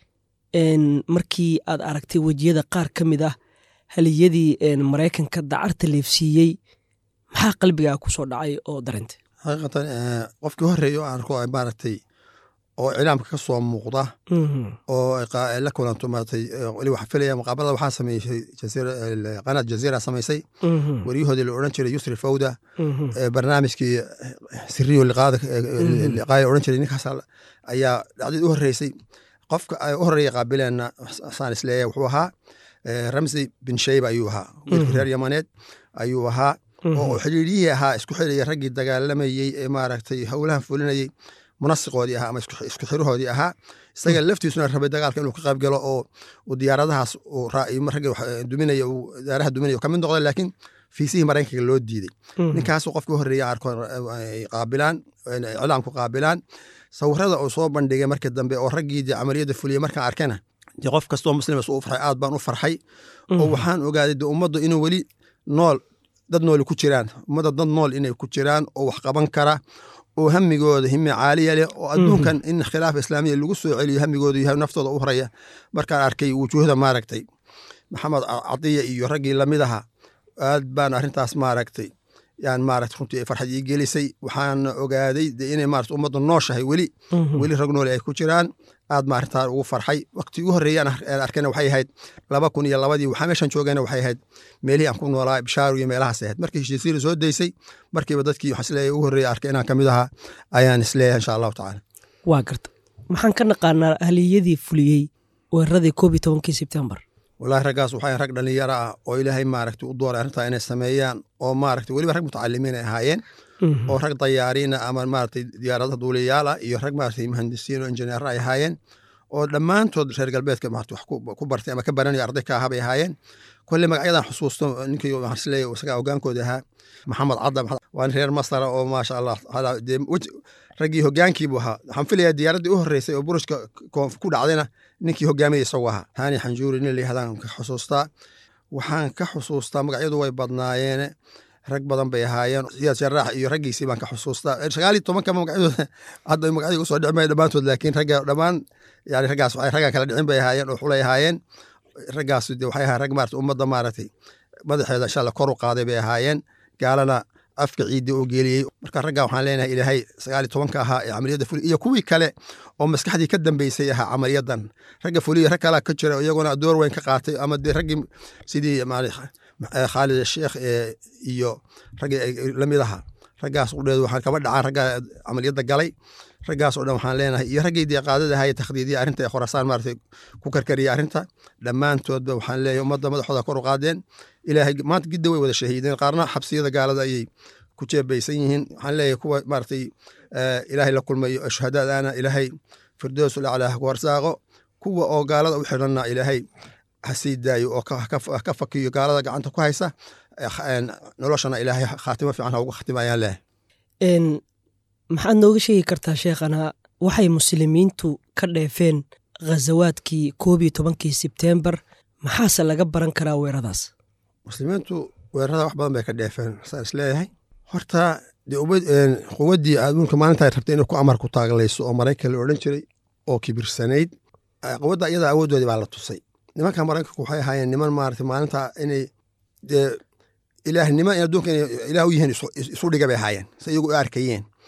markii aad aragtay wejiyada qaar ka mid ah haliyadii maraykanka dacarta leefsiiyey maxaa qalbigaa ku soo dhacay oo dareentay xaqiiqatan qofkii horreeya oo aan arko maaragtay oo iclaamka ka soo muuqda oo la kulanto maaragtay weli waxaa filaya muqaabalada waxaa sameysay qanaad jaziira samaysay waryahoodii la odhan jiray yusri fawda barnaamijkii siriyo liqaada liqaaya odhan jiray ninkaas ayaa dhacdid u horreysay qofka u horreeya qaabileenna saan isleeyahay wuxuu ahaa ramsi bin shayba ayuu ahaa wiilkii reer yamaneed ayuu ahaa oo xiriiriyihii ahaa isku xiraya raggii dagaalamayey ee maaragtay howlahan fulinayey munasiqoodii ahaa ama isku xiruhoodii ahaa isaga laftiisuna rabay dagaalka inuu ka qayb galo oo diyaaradahaas ragga duminaya diyaaraha duminaya ka mid noqda laakiin fiisihii maraykanka loo diiday ninkaasu qofkii horreeya arko qaabilaan iclaamku qaabilaan sawirada uu soo bandhigay markii dambe oo raggii dee camaliyadda fuliyey markaan arkana dee qof kastoo muslimas u farxay aad baan u farxay oo waxaan ogaaday dee ummaddu inuu weli nool dad nooli ku jiraan ummadda dad nool inay ku jiraan oo wax qaban kara oo hamigooda hime caaliya leh oo adduunkan in khilaafa islaamiya lagu soo celiyo hamigooda yahay naftooda u horaya markaan arkay wujuuhda maaragtay maxamed cadiya iyo raggii lamid aha aad baan arrintaas maaragtay yaan maaragtay runtii farxad ii gelisay waxaana ogaaday de inay maarata ummadda nooshahay weli weli rag nooli ay ku jiraan aad ma arrintaa ugu farxay waqti ugu horreeyaan arkayna waxay ahayd laba kun iyo labadii waxaa meeshan joogayna waxay ahayd meelihii aan ku noolaa bishaaru iyo meelahaas ahayd markii heshiisiina soo daysay markiiba dadkii waxaan isleeyahay ugu horreeya arkay inaan ka mid ahaa ayaan isleeyahay insha allahu tacaala waa garta maxaan ka naqaanaa haliyadii fuliyey weeraradii koob iyo tobankii sebtembar walahi raggaas waxay rag dhalinyaro ah oo ilaahay maaragtay u dooray arrintaa inay sameeyaan oo maaragtay weliba rag mutacalimiin ay ahaayeen oo rag dayaariina ama maaragtay diyaaradaha duuliyaal ah iyo rag maaragtay muhandisiin oo injineer ay ahaayeen oo dhammaantood reer galbeedka maaragtay wax ku bartay ama ka baranayo arday ka ahaa bay ahaayeen kolle magacyadan xusuusto ninkii waxaan isleeyahay isagaa hogaankooda ahaa maxamed cadda waa nin reer masara oo maasha allah dee raggii hogaankiibuu ahaa waxaan filayaa diyaaraddii u horreysay oo burushka ku dhacdayna ninkii hogaamiyay isagu ahaa haani xanjuuri nin layihahdan ka xusuustaa waxaan ka xusuustaa magacyadu way badnaayeene rag badan bay ahaayeen siyaad sharaax iyo raggiisii baan ka xusuustaa sagaal iyo tobankama magacyadooda hadda magacyada usoo dhicmaya dhammaantood laakiin ragga dhammaan yani raggaas waxay raggan kala dhicin bay ahaayeen oo xulay ahaayeen raggaas de waxay ahaa rag maarata ummadda maaragtay madaxeeda insha allah kor u qaaday bay ahaayeen gaalana afka ciidii uu geeliyey marka ragga waxaan leenahay ilaahay sagaal iyo tobanka ahaa ee camaliyadda fuliya iyo kuwii kale oo maskaxdii ka dambeysay ahaa camaliyadan ragga fuliya rag kalaa ka jira iyaguna door weyn ka qaatay ama dee raggii sidii khaalid sheekh iyo raggii lamid ahaa raggaas qudheedu waxaan kama dhacaan ragga camaliyadda galay raggaas oo dhan waxaan leenahay iyo raggii dee qaadada ahaa takhdiidiya arrinta ee khorasaan maaragtay ku karkariya arrinta dhammaantoodba waxaan leeyahay ummadda madaxooda kor u qaadeen ilaahay maanta gidda way wada shahiideen qaarna xabsiyada gaalada ayay ku jeebaysan yihiin waxaan leeyahay kuwa maaragtay ilaahay la kulmayo shuhadaadana ilaahay firdows ulaclaa ku warsaaqo kuwa oo gaalada u xidhanna ilaahay ha sii daayo oo ka fakiyo gaalada gacanta ku haysa noloshana ilaahay khaatimo fiican ha ugu khatima ayaan leeyahay maxaad nooga sheegi kartaa sheekhana waxay muslimiintu ka dheefeen khazawaadkii koob iyo tobankii sebtembar maxaase laga baran karaa weeradaas muslimiintu weerarada wax badan bay ka dheefeen saan is leeyahay horta dee quwaddii adduunka maalinta ay rabtay inay ku amar ku taaglayso oo maraykan la odhan jiray oo kibirsanayd quwadda iyada awooddoodii baa la tusay nimanka maraykanku waxay ahaayeen niman maarata maalinta inay dee ilaahnimo in adduunka inay ilaah u yihiin isu dhiga bay ahaayeen si iyagu u arkayeen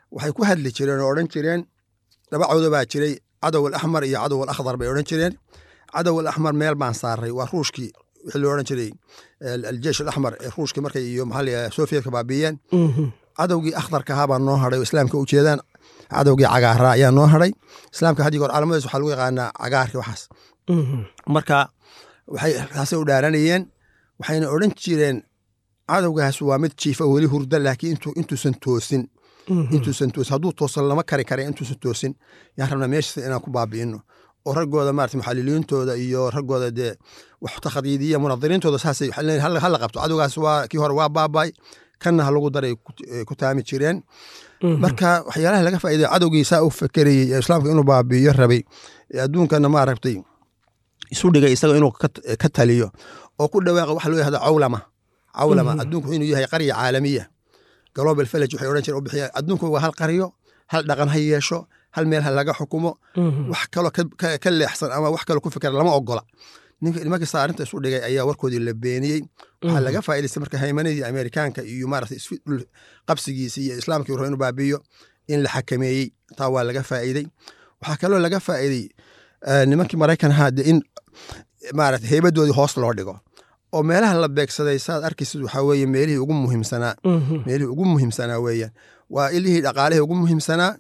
waxay ku hadli jireen oo odhan jireen dhabacooda baa jiray cadow alaxmar iyo cadow alakhdar bay odhan jireen cadow alaxmar meel baan saaray waa ruushkii wixii loo odhan jiray aljeish alaxmar ee ruushkii markay iyo maxaa la sovietka baabiiyeen cadowgii akhdarka ahaa baa noo hadhay oo islaamka u jeedaan cadowgii cagaaraa ayaa noo hadhay islaamka haddii goor calaamadiis waxaa lagu yaqaanaa cagaarka waxaas marka waxay taasay u dhaaranayeen waxayna odhan jireen cadowgaas waa mid jiifa weli hurda laakiin intuusan toosin intuusan toosin hadduu toosan lama kari kara intuusan toosin yaan rabnaa meeshiisa inaan ku baabi'ino oo raggooda maarata muxaliliintooda iyo raggooda dee wax takhadiidiya munadiriintooda saasay hala qabto cadowgaas waa kii hore waa baabay kanna ha lagu daray ku taami jireen marka waxyaalaha laga faa'iday cadowgii saa u fekerayey ee islaamka inuu baabi'iyo rabay ee adduunkana maaragtay isu dhigay isaga inuu ka taliyo oo ku dhawaaqa waxa loo yahda cawlama cawlama adduunku inuu yahay qarya caalamiya global village waxay odhan jireen u bixiya adduunku waa hal qaryo hal dhaqan ha yeesho hal meel ha laga xukumo wax kaloo ka leexsan ama wax kaloo ku fikra lama ogola nimanka saa arrinta isu dhigay ayaa warkoodii la beeniyey waxaa laga faa'idaystay marka haymanadii amerikaanka iyo maarata isdhul qabsigiisii iyo islaamkii rabo inuu baabiyo in la xakameeyey taa waa laga faa'iidey waxaa kaloo laga faa'iidey nimankii maraykan ahaa de in maarata heybadoodii hoos loo dhigo oo meelaha la beegsaday saad arkaysid waxaa weeye meelihii ugu muhiimsanaa meelihii ugu muhiimsanaa weeyaan waa ilihii dhaqaalihii ugu muhiimsanaa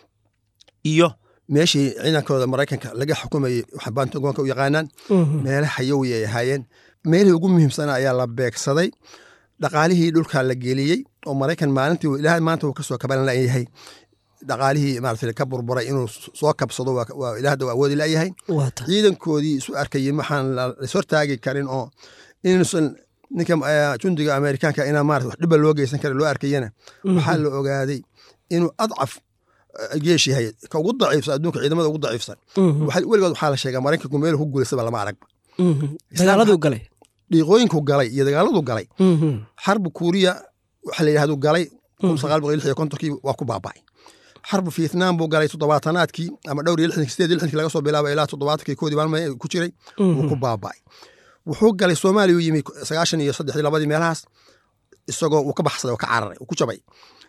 iyo meeshii ciidankooda maraykanka laga xukumayey waxa bantagoonka u yaqaanaan meele xayowi ay ahaayeen meelihii ugu muhiimsanaa ayaa la beegsaday dhaqaalihii dhulka la geliyey oo maraykan maalintii ilaa maanta uu kasoo kaban layahay dhaqaalihii maarata ka burburay inuu soo kabsado waa ilaahda waa awoodi layahay ciidankoodii isu arkayey waxaan lashortaagi karin oo inuusan ninka jundiga amerikaanka inaa maarata wax dhiba loo geysan kara loo arkayana waxaa la ogaaday inuu adcaf geesh yahay ka ugu daciifsan adduunka ciidamada ugu daciifsan weligood waxaa la sheegaa maraykanku meel ku guulaysaba lama aragba dagaaladuu galay dhiiqooyinku galay iyo dagaaladu galay xarbu kuuriya waxa la yidhahdu galay kun sagaal boqol lix iyo kontonkii waa ku baaba'ay xarbu vietnam buu galay toddobaatanaadkii ama dhowr iyo lixdankii sideed iyo lixdankii laga soo bilaaba ilaa toddobaatankii koodii maalma ku jiray wuu ku baaba'ay wuxuu galay soomaaliya u yimi sagaashan iyo saddexdii labadii meelahaas isagoo uu ka baxsaday oo ka cararay uu ku jabay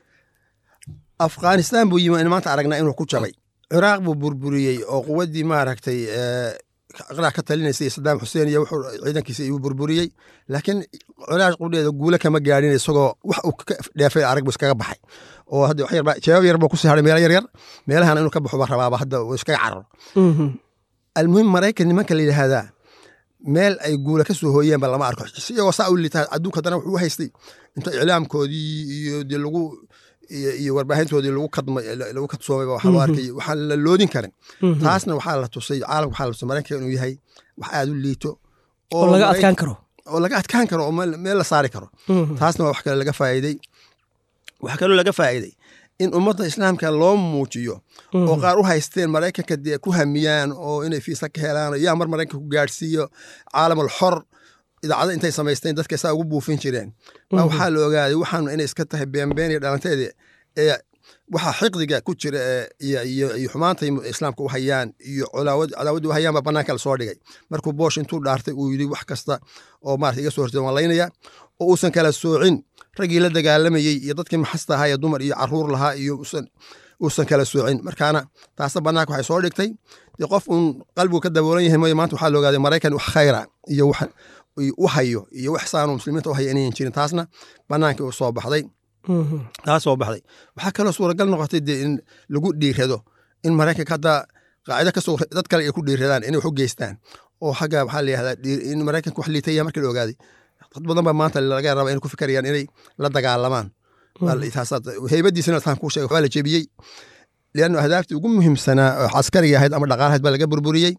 afghanistan buu yimi in maanta aragnaa inuu ku jabay ciraaq buu burburiyey oo quwaddii maaragtay ciraaq ka talinaysay sadaam xuseen iyo wuxuu ciidankiisa iyuu burburiyey laakiin ciraaq qudheeda guule kama gaadhin isagoo wax uu ka dheefay arag buu iskaga baxay oo hadda wax yarba jawaab yar buu kusii hadhay meelo yar yar meelahana inuu ka baxo baa rabaaba hadda uu iskaga cararo almuhim maraykan nimanka la yidhaahdaa meel ay guula ka soo hooyeenba lama arko iyagoo saa u liitaa adduunka haddana wuxuu haystay inta iclaamkoodii iyo dee lagu iyo warbaahintoodii lagu kadmay lagu kadsoomay waxaa loo arkay waxaan la loodin karin taasna waxaa la tusay caalamka waxaa la tusay maraykanka inuu yahay wax aad u liito oo laga adkaan karo oo laga adkaan karo oo meel la saari karo taasna waa wax kale laga faa'iiday waxaa kaloo laga faa'iiday in ummadda islaamka loo muujiyo oo qaar u haysteen maraykanka dee ku hamiyaan oo inay fiisa ka helaan yaa mar maraykanka ku gaadhsiiyo caalamul xor idaacada intay samaysteen dadka saa ugu buufin jireen baa waxaa la ogaaday waxaanu inay iska tahay beenbeen iyo dhalanteeda ee waxa xiqdiga ku jira iyo xumaantay islaamka u hayaan iyo cadaawadda u hayaan baa banaanka la soo dhigay markuu boosh intuu dhaartay uu yidhi wax kasta oo maarata iga soo horjeeda waan laynaya oo uusan kala soocin raggii la dagaalamayey iyo dadkii maxasta ahaa ee dumar iyo caruur lahaa iyo uusan kala soocin markaana taasna banaanka waxay soo dhigtay dee qof uun qalbigu ka daboolan yahay mooye maanta waxaa la ogaaday maraykan wax khayra iyo wax u hayo iyo wax saanu muslimiinta u haya inayan jirin taasna banaanka u soo baxday taas soo baxday waxaa kaloo suuragal noqotay dee in lagu dhiirado in maraykanka hadda qaacido kasoo dad kale ay ku dhiiradaan inay wax u geystaan oo xagga waxaa la yihahdaa in maraykanka wax liitaya markii la ogaaday dad badan baa maanta laga raba inay ku fikarayaan inay la dagaalamaan heybadiisina taan kuu sheegay waa la jebiyey liannu ahdaaftii ugu muhiimsanaa oo caskariga ahayd ama dhaqaalahayd baa laga burburiyey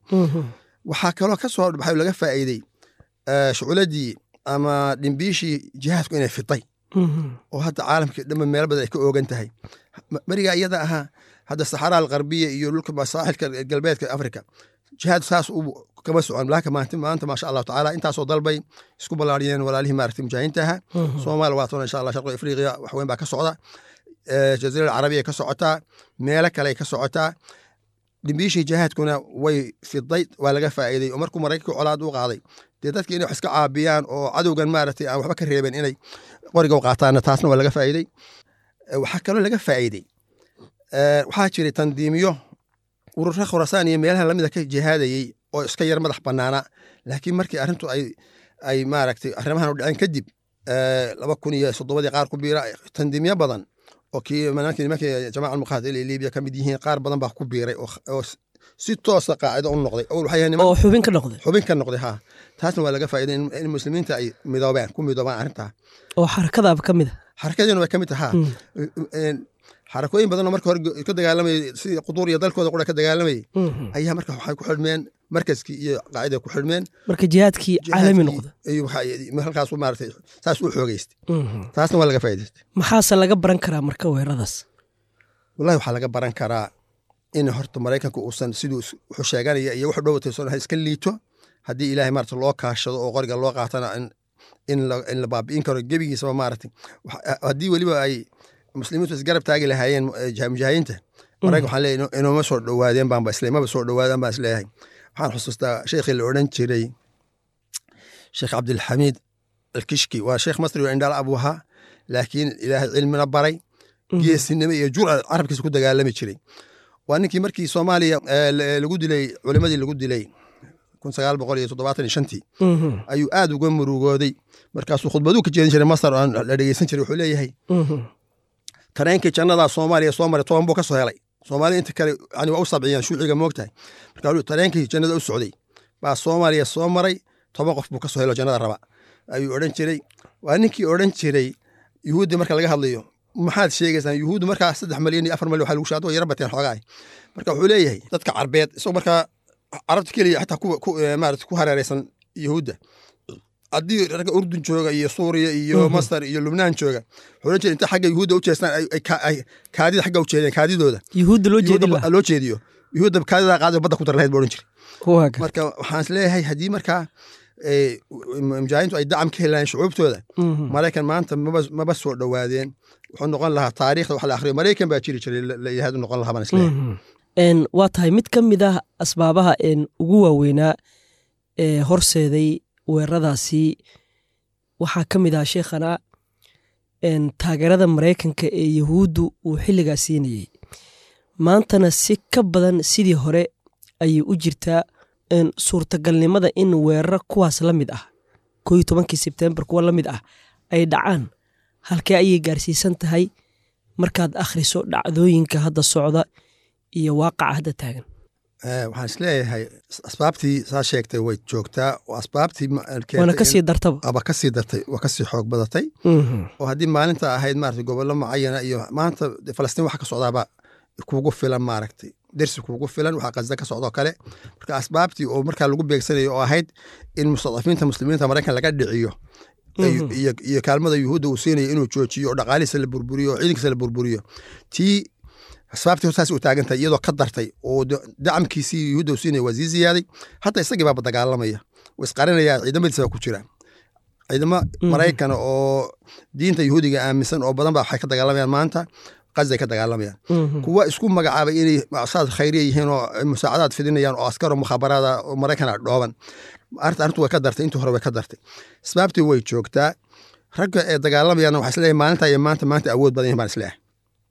waxaa kaloo ka soo baxay laga faa'iidey shuculadii ama dhimbiishii jihaadku inay fitay oo hadda caalamkii dhanba meelo badan ay ka oogan tahay berigaa iyada ahaa hadda saxaraa alqarbiya iyo dhulka saaxilka galbeedka afrika jihaad saas u kama socon laakiin maanta maanta maasha allahu tacaala intaasoo dalbay isku ballaariyeen walaalihii maaragtay mujaahidiinta ahaa soomaaliya waa toona insha allah sharqi afriqiya wax weyn baa ka socda jaziirada carabiya ka socotaa meelo kale ka socotaa dhimbiishii jihaadkuna way fiday waa laga faa'iiday oo markuu maraykanka colaad u qaaday dee dadki inay wax iska caabiyaan oo cadowgan maaragtay aan waxba ka reeben inay qoriga u qaataanna taasna waa laga faa'iidey waxaa kaloo laga faa'iidey Eh, waxaa jiray tandiimiyo urura khurasaan iyo meelaha lamida ka jihaadayey oo iska yar madax banaana laakiin markii arrintu ay ay maaragtay arrimahan u dhaceen kadib eh, laba kun iyo soddobadii qaar ku biira tandiimyo badan oo kii nimankii nimankii jamaca almuqaatil ee libiya ka mid yihiin qaar badan baa ku biiray oo oo si toosa qaacido u noqday awal waxay ahayd niman oo xubin ka noqday xubin ka noqday ha taasna waa laga faa'iiday in- in muslimiinta ay midoobaan ku midoobaan arrintaa oo xarakadaaba ka mid a xarakadeena way ka mid tahaa Mm. Een, xarakooyin badanoo marka hore ka dagaalamayay sidii quduur iyo dalkooda qura ka dagaalamayay Mhm. ayaa marka waxay ku xidhmeen markaskii iyo qaaciday ku xidhmeen marka jihaadkii caalami noqda iyo waxa- halkaas maaragtay saas u xoogeystay Mhm. taasna waa laga faa'iidaystay maxaase laga baran karaa marka weeraradaas wallahi waxaa laga baran karaa in horta maraykanku uusan siduu is- wuxuu sheeganaya iyo wuxuu dhowatayson iska liito haddii ilaahay maarata loo kaashado oo qoriga loo qaatana in in la in la baabi'in karo gebigiisaba maaragtay Wax- haddii weliba ay muslimiintu isgarab taagi lahaayeen eh, jah- mujaahidiinta maraykan waxaan leeyahay ino- inooma soo dhowaadeen baanba isle maba soo dhowaadaan baan isleeyahay waxaan xusuustaa sheekhii la odhan jiray sheekh cabdilxamiid alkishki waa sheekh masri oo indhaal abu ahaa laakiin ilaahay cilmina baray geesinimo iyo jurca carabkiisa ku dagaalami jiray waa ninkii markii soomaaliya eh, la- lagu dilay culimadii lagu dilay kun sagaal boqol iyo toddobaatan iyo shantii Mhm. ayuu aad uga murugooday markaasuu khudbaduu ka jeedin jiray masar oo aan la dhegeysan jiray wuxuu leeyahay Mhm. tareenkii jannadaa soomaaliya soo maray toban buu ka soo helay soomaaliya inta kale yani waa u sabciyaan shuuciga moogtahay marka wuxuu tareenkii jannada u socday baa soomaaliya soo maray toban qof buu ka soo helo jannada raba ayuu odhan jiray waa ninkii odhan jiray yuhuuddi marka laga hadlayo maxaad sheegaysaan yuhuuddu markaa saddex malyan iyo afar malyan waxaa lagu shaado way yara bateen xoogaay marka wuxuu leeyahay dadka carbeed isagoo markaa carabta keliya xataa kuwa ku eh, maarata ku hareereysan yuhuudda haddii ragga urdun jooga iyo suuriya iyo masar iyo lubnaan jooga wuxuu odhan jiray inta xagga yuhuudda u jeestaan ay- ay ka- ay kaadida xagga u jeedeen kaadidooda yuhuudda loo jeedin Yuhuudda lahaa loo jeediyo yuhuudda kaadida qaadi badda ku dar lahayd buu odhan jiray waa gar marka waxaan is leeyahay haddii markaa eh, mujaahidiintu ay dacam ka helayaan shucuubtooda Mhm. maraykan maanta maba maba soo dhowaadeen wuxuu noqon lahaa taariikhda wax la akhriyo maraykan baa jiri jiray la- la yihahdo noqon lahaa baan is leeyahay Mhm. Een, waa tahay mid ka mid ah asbaabaha een, ugu waaweynaa ee horseeday weeraradaasi waxaa ka mid ah sheekhana een, taageerada maraykanka ee yahuuddu uu xilligaa siinayey maantana si ka badan sidii hore ayay u jirtaa een, suurtagalnimada in weeraro kuwaas la mid ah koo iyo tobankii sebtembar kuwa la mid ah ay dhacaan halkee ayay gaarsiisan tahay markaad akhriso dhacdooyinka hadda socda iyo waaqaca hadda taagan Eh, waxaan is leeyahay asbaabtii saa sheegtay way joogtaa oo asbaabtii ma- keentay waana in- kasii dartaba aba kasii dartay waa kasii xoog badatay oo haddii maalinta ahayd maarata gobollo mucayana iyo maanta de falastiin waxa ka socdaaba kugu filan maaragtay dersi kugu filan waxaa qasda ka socdoo kale marka asbaabtii oo markaa lagu beegsanayo oo ahayd in mustadafiinta muslimiinta maraykan laga dhiciyo iyo- iyo iyo kaalmada yuhuudda uu siinayo inuu joojiyo oo dhaqaalihiisa la burburiyo oo ciidankiisa la burburiyo tii asbaabtii saas u taagan tahay iyadoo ka dartay oo de- dacamkiisii yuhuudda uu siinaya waa sii ziyaaday hadda isagii baaba dagaalamaya wuu isqarinaya ciidamadiisa baa ku jira ciidamo maraykan oo diinta yuhuudiga aaminsan oo badan ba waxay ka dagaalamayaan maanta qasday ka dagaalamayaan kuwa isku magacaabay inay saad khayriya yihiin oo musaacadaad fidinayaan oo askar oo mukhaabaraada oo maraykan ah dhooban arrinta arrintu way ka dartay intii hore way ka dartay asbaabtii way joogtaa ragga ee dagaalamayaan waxaa isleeyahay maalinta iyo maanta maanta awood badan yihin baan isleeyahay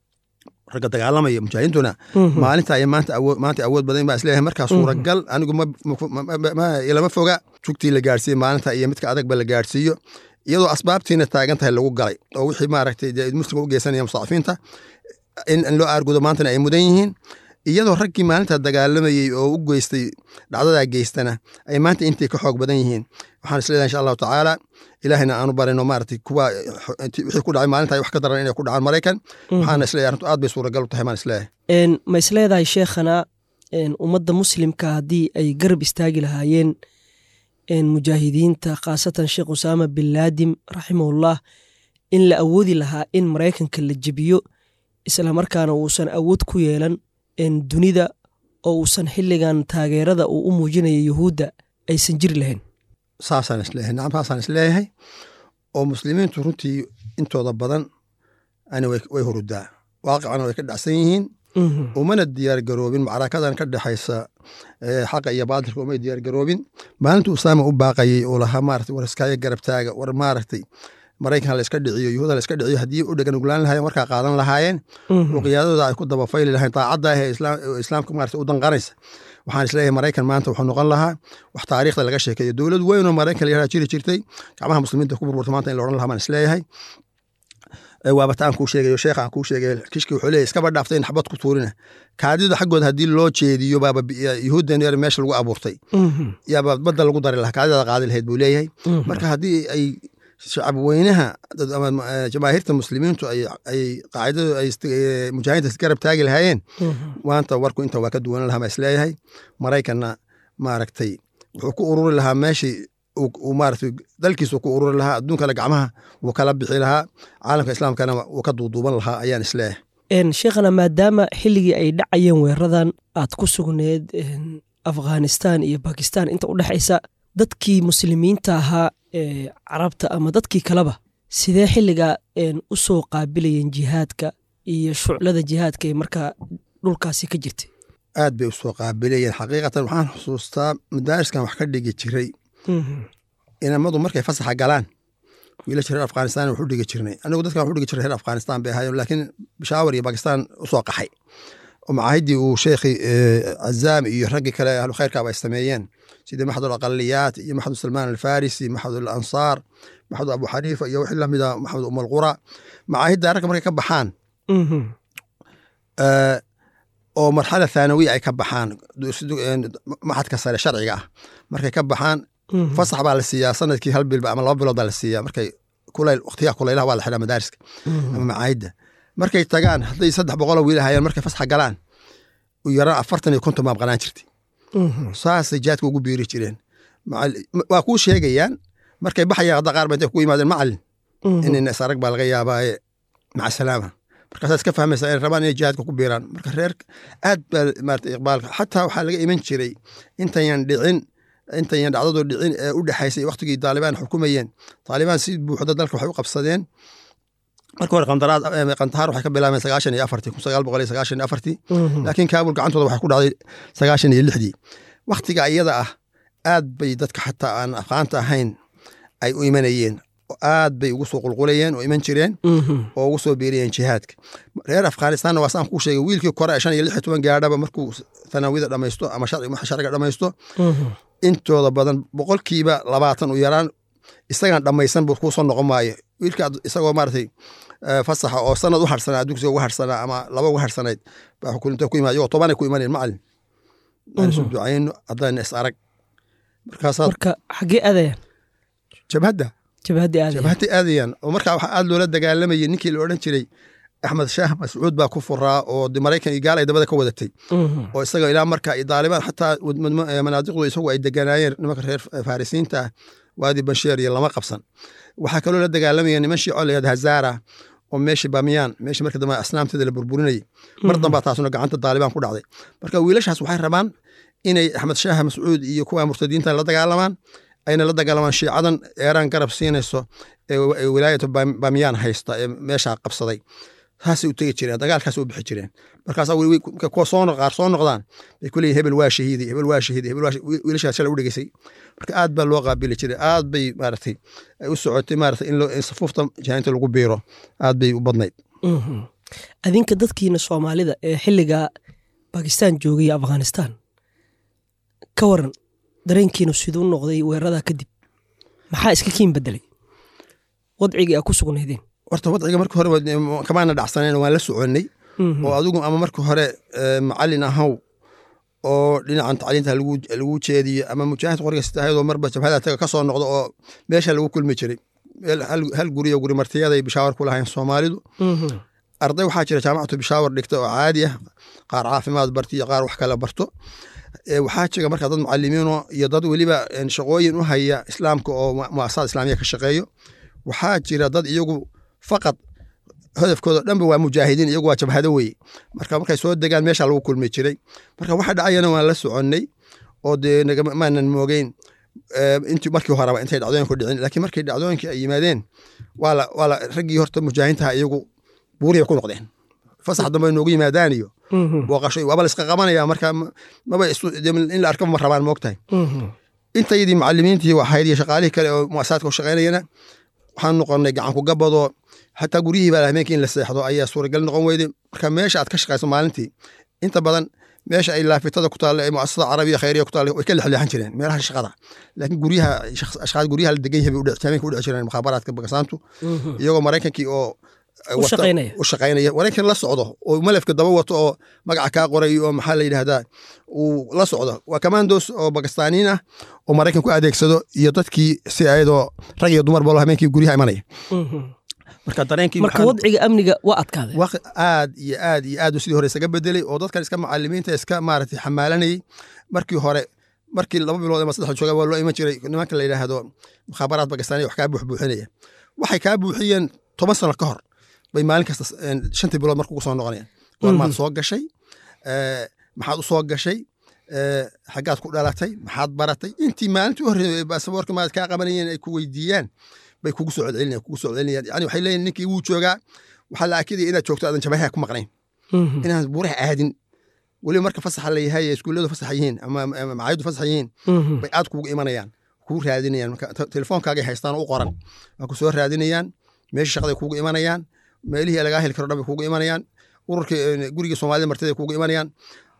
ragga dagaalamaya mujaahidiintuna maalinta iyo maanta awood maanta awood badan baan isleeyahay markaa suuragal anigu ma ma- ma- ma- ilama foga jugtii la gaarsiiyey maalinta iyo midka adagba la gaarsiiyo iyadoo asbaabtiina taagan tahay lagu galay oo wixii maaragtay dee muslimka u geysanaya mustacfiinta in in loo aargudo maantana ay mudan yihiin iyadoo raggii maalinta dagaalamayey oo u geystay dhacdadaa geystana ay maanta intay ka xoog badan yihiin waxaan isleedahay insha allahu tacaala ilaahayna aanu barino maaragtay kuwa intii- wixii ku dhacay maalinta ay wax ka daran inay ku dhacaan maraykan waxaana isleeyahay arrintu aad bay suuragal u tahay maan isleeyahay Een, ma isleedahay sheekhana een, ummadda muslimka haddii ay garab istaagi lahaayeen een, mujaahidiinta khaasatan sheekh usaama bin laadim raximahullah in la awoodi lahaa in maraykanka la jebiyo islamarkaana uusan awood ku yeelan een, dunida oo uusan xilligan taageerada uu u muujinayo yuhuudda aysan jiri lahayn saasaan isleeyahay nacam saasaan isleeyahay oo muslimiintu runtii intooda badan ani way way hurudaa waaqicana way ka dhacsan yihiin Mhm. umana diyaar garoobin macrakadan ka dhexaysa eh, xaqa iyo baadilka umay diyaar garoobin maalintu usaama u baaqayey oo lahaa maaragtay war iskaaga garab taaga war maaragtay maraykan la iska dhiciyo yuhuuda la iska dhiciyo haddii u dhegan uglaan lahaayeen warkaa qaadan lahaayeen oo qiyaadadooda ay ku dabafayli lahayn daacadda ah ee islaam- ee islaamka maarata u danqanaysa waxaan isleeyahay maraykan maanta wuxuu noqon lahaa wax taariikhda laga sheekeeyo dowlad weyn oo maraykan la yaraha jiri jirtay gacmaha muslimiinta ku burburta maanta in la odhan lahaa baan isleeyahay Ee, waaba ta aan kuu sheegayo sheekha aan kuu sheegayo kishki wuxuu leeyahay iskaba dhaaftay in xabad ku tuurina kaadida xaggooda haddii loo jeediyo baaba bi- yuhuuddan yar meesha lagu abuurtay yaaba badda lagu dari lahaa kaadidada qaadi lahayd buu leeyahay marka haddii ay shacab weynaha dad- ama eh, jamaahiirta muslimiintu ay ay qaacidadu ay ist- eh, mujaahidiinta isgarab taagi lahaayeen maanta warku inta waa ka duwanan lahaa baa isleeyahay maraykanna maaragtay wuxuu ku ururi lahaa meeshii uu uu maaragtay dalkiisu ku ururi lahaa adduunkana gacmaha wuu kala bixi lahaa caalamka islaamkana wuu ka duuduuban lahaa ayaan isleeyahay Een, sheekhana maadaama xilligii ay dhacayeen weeraradan aad ku sugneed een, afghanistan iyo bakistan inta u dhexaysa dadkii muslimiinta ahaa ee carabta ama dadkii kaleba sidee xilligaa een, u soo qaabilayeen jihaadka iyo shuclada jihaadka ee markaa dhulkaasi ka jirtay aad bay usoo qaabilayeen xaqiiqatan waxaan xusuustaa madaariskan wax ka dhigi jiray inamadu markay fasaxa galaan wiilasha reer afghanistan wax u dhigi jirnay anigu dadkan wax u dhigi jiray reer afghanistan bay ahaayeen laakiin bishaawar iyo bakistan usoo qaxay oo macaahidii uu sheekhi cazaam iyo raggii kale ahlu khayrkaaba ay sameeyeen sidii maxdul aqaliyaat iyo maxdul salmaan alfarisi maxdul ansaar maxdul abu xaniifa iyo wixii lamida maxdul um alqura macaahidda ragga markay ka baxaan eh, oo marxala thaanawiya ay ka baxaan du- een, maxadka sare sharciga ah markay ka baxaan fasax baa la siiyaa sanadkii hal bilba ama laba bilood baa la siiyaa markay kulayl waqtiyaha kulaylaha waa la xidhaa madaariska ama macaayidda markay tagaan hadday saddex boqoloo wiil ahayeen markay fasaxa galaan u yaraan afartan iyo konton baa maqnaan jirtay saasay jaadka ugu biiri jireen Macall- waa kuu sheegayaan markay baxayaan hadda qaar ba intay kugu yimaadeen macalin inayna isarag baa laga yaabaaye maca salaama markaasaad iska fahmaysaa inay rabaan inay jihaadka ku biiraan marka reer aad baa maarata iqbaalka xataa waxaa laga iman jiray intayan dhicin intayan dhacdadu dhicin ee u dhexaysay waqtigii taalibaan xukumayeen taalibaan si buuxda dalka waxay u qabsadeen marka hore qandaraad eh, qandahar waxay ka bilaabeen sagaashan iyo afartii kun sagaal boqol iyo sagaashan iyo afartii laakiin kaabul gacantooda waxay ku dhacday sagaashan iyo lixdii waktiga iyada ah aad bay dadka xataa aan afqaanta ahayn ay u imanayeen oo aad bay ugu soo qulqulayeen oo iman jireen oo ugu soo biiriyeen jihaadka reer afghanistanna waa saan kuu sheegay wiilkii kore ee shan iyo lix iyo toban gaadhaba markuu tanaawida dhammaysto ama sharci- waxa sharciga dhammaysto intooda badan boqolkiiba labaatan u yaraan isagaan dhammaysan buu kuu soo noqon maayo wiilka ad- isagoo maaragtay eh, fasaxa oo sanad u harsanaa dugsiga ugu harsanaa ama laba ugu harsanayd baa xukulinta ku imaad iyagoo tobanay ku imaneen macalin aan isu ducayno haddayna is arag markaasaad marka xaggee aadayaan jabhadda jabhaddii aadayaan jabhadda aadayaan oo markaa waxaa aad loola dagaalamayay ninkii la odhan jiray axmed shaah mascuud baa ku furaa oo de maraykan iyo gaal ay dabada ka wadatay Mhm. oo isaga ilaa marka iyo daalibaan xataa wad- mad- eh, manaadiqdu isagu ay deganaayeen nimanka reer farisiinta ah waadi bansheer iyo lama qabsan waxaa kaloo la dagaalamaya niman shiico la yihahda hazaara oo meeshii bamiyaan meeshii marka dambe asnaamteeda la burburinayay mar dambaa taasuna gacanta daalibaan ku dhacday marka wiilashaas waxay rabaan inay axmed shaah mascuud iyo kuwa murtadiinta la dagaalamaan ayna la dagaalamaan shiicadan eeraan garab siinayso ee wa- ee wilaayatu Bam- bamiyaan haysta ee meeshaa qabsaday saasay u tegi jireen dagaalkaasay u bixi jireen markaasaa wi- wi- marka kuwa soo noq- qaar soo noqdaan bay ku leeyihin hebel waa shahiiday hebel waa shahiiday hebel waa shahiiday. Wi- wiilashaas shalay u dhegeysay marka aad baa loo qaabili jiray aad bay maaragtay ay u socotay maaragtay in loo- in safuufta jahaynta lagu biiro aad bay u badnayd Mhm. adinka dadkiina soomaalida ee xilliga bakistan joogay iyo afghanistan ka waran dareenkiinu siduu noqday weeraradaa kadib maxaa iska kiin bedelay wadcigii aa ku sugnaydeen horta wadciga marka hore waa- kamaana dhacsaneen waan la soconnay Mhm. oo adigu ama marka hore eh, macalin ahaw oo dhinacan tacliinta lagu lagu jeediyo ama mujaahid qoriga sitahayadoo marba jabhada taga ka soo noqdo oo meesha lagu kulmi jiray meel hal- hal guriyo guri martiyaday bishaawar ku lahayn soomaalidu Mhm. arday waxaa jira jaamacatu bishaawar dhigta oo caadi ah qaar caafimaad barto iyo qaar wax kale barto Eh, waxaa jira marka dad mucalimiino iyo dad weliba een, shaqooyin u haya islaamka oo mu- muasasad islaamiya ka shaqeeyo waxaa jira dad iyagu faqad hadafkooda dhanba waa mujaahidiin iyagu waa jabhado weye marka markay soo degaan meesha lagu kulmi jiray marka waxa dhacayana waan la soconnay oo dee nagama- maanan moogeyn eh, intii markii horeba intay dhacdooyinku dhicin laakiin markay dhacdooyinkii ay yimaadeen waa la waa la raggii horta mujaahidiintaha iyagu buuriya ku noqdeen fasax dambe noogu yimaadaan iyo Mhm. booqasho waaba la iska qabanaya marka ma- maba isu- dee in la arkaba ma rabaan moogtahay Mhm. intayadii macalimiintii waxayd iyo shaqaalihii kale oo muasasadka u shaqaynayana waxaan noqonay gacanku gabadoo xataa guryihii baa habeenkii in la seexdo ayaa suuragal noqon weyday marka meesha aad ka shaqayso maalintii inta badan meesha ay laafitada ku taalla ee muasasada carabiya khayriya ku taalla way ka lexleexan jireen meelaha shaqada laakiin guryaha ashqaad guryaha la degan yahay bay habeenka u dhici jireen mukhaabaraadka bagasaantu iyagoo maraykankii oo u shaqaynaya maraykan la socdo oo malafka daba wato oo magaca kaa qoray oo maxaa la yidhahdaa uu la socdo waa commandos oo bakistaaniin ah oo maraykan ku adeegsado iyo dadkii si ayadoo rag iyo dumar balo habeenkii guryaha imanaya marka dareenkii marka wadciga amniga waa adkaaday aad iyo aad iyo aad sidii hore isaga bedelay oo dadkan iska macalimiinta iska maaragtay xamaalanayay markii hore markii laba bilood ama saddex jooga waa loo iman jiray nimanka la yidhaahdo mukhaabaraad bakistaaniya wax kaa buuxbuuxinaya waxay kaa buuxiyeen toban sano ka hor bay maalin kasta shantii bilood marka ugu soo noqonayaan goormaad soo gashay maxaad u soo gashay xaggaad ku dhalatay maxaad baratay intii maalintii u horreeyay baasaboorka maad kaa qabanayeen ay ku weydiiyaan bay kugu soo celcelinayaan kugu soo celcelinayaan yani waxay leeyihin ninkii wuu joogaa waxaa la akidaya inaad joogto aadan jabaha ku maqnayn inaan buuraha aadin weliba marka fasaxa la yahay iskuulladu fasaxa yihiin ama macaayadu fasaxa yihiin bay aad kugu imanayaan kugu raadinayaan marka telefoonkaagay haystaan oo u qoran waa ku soo raadinayaan meeshii shaqaday kugu imanayaan meelihii lagaa heli karo dhan bay kugu imanayaan ururkii gurigii soomaalida martida kugu imanayaan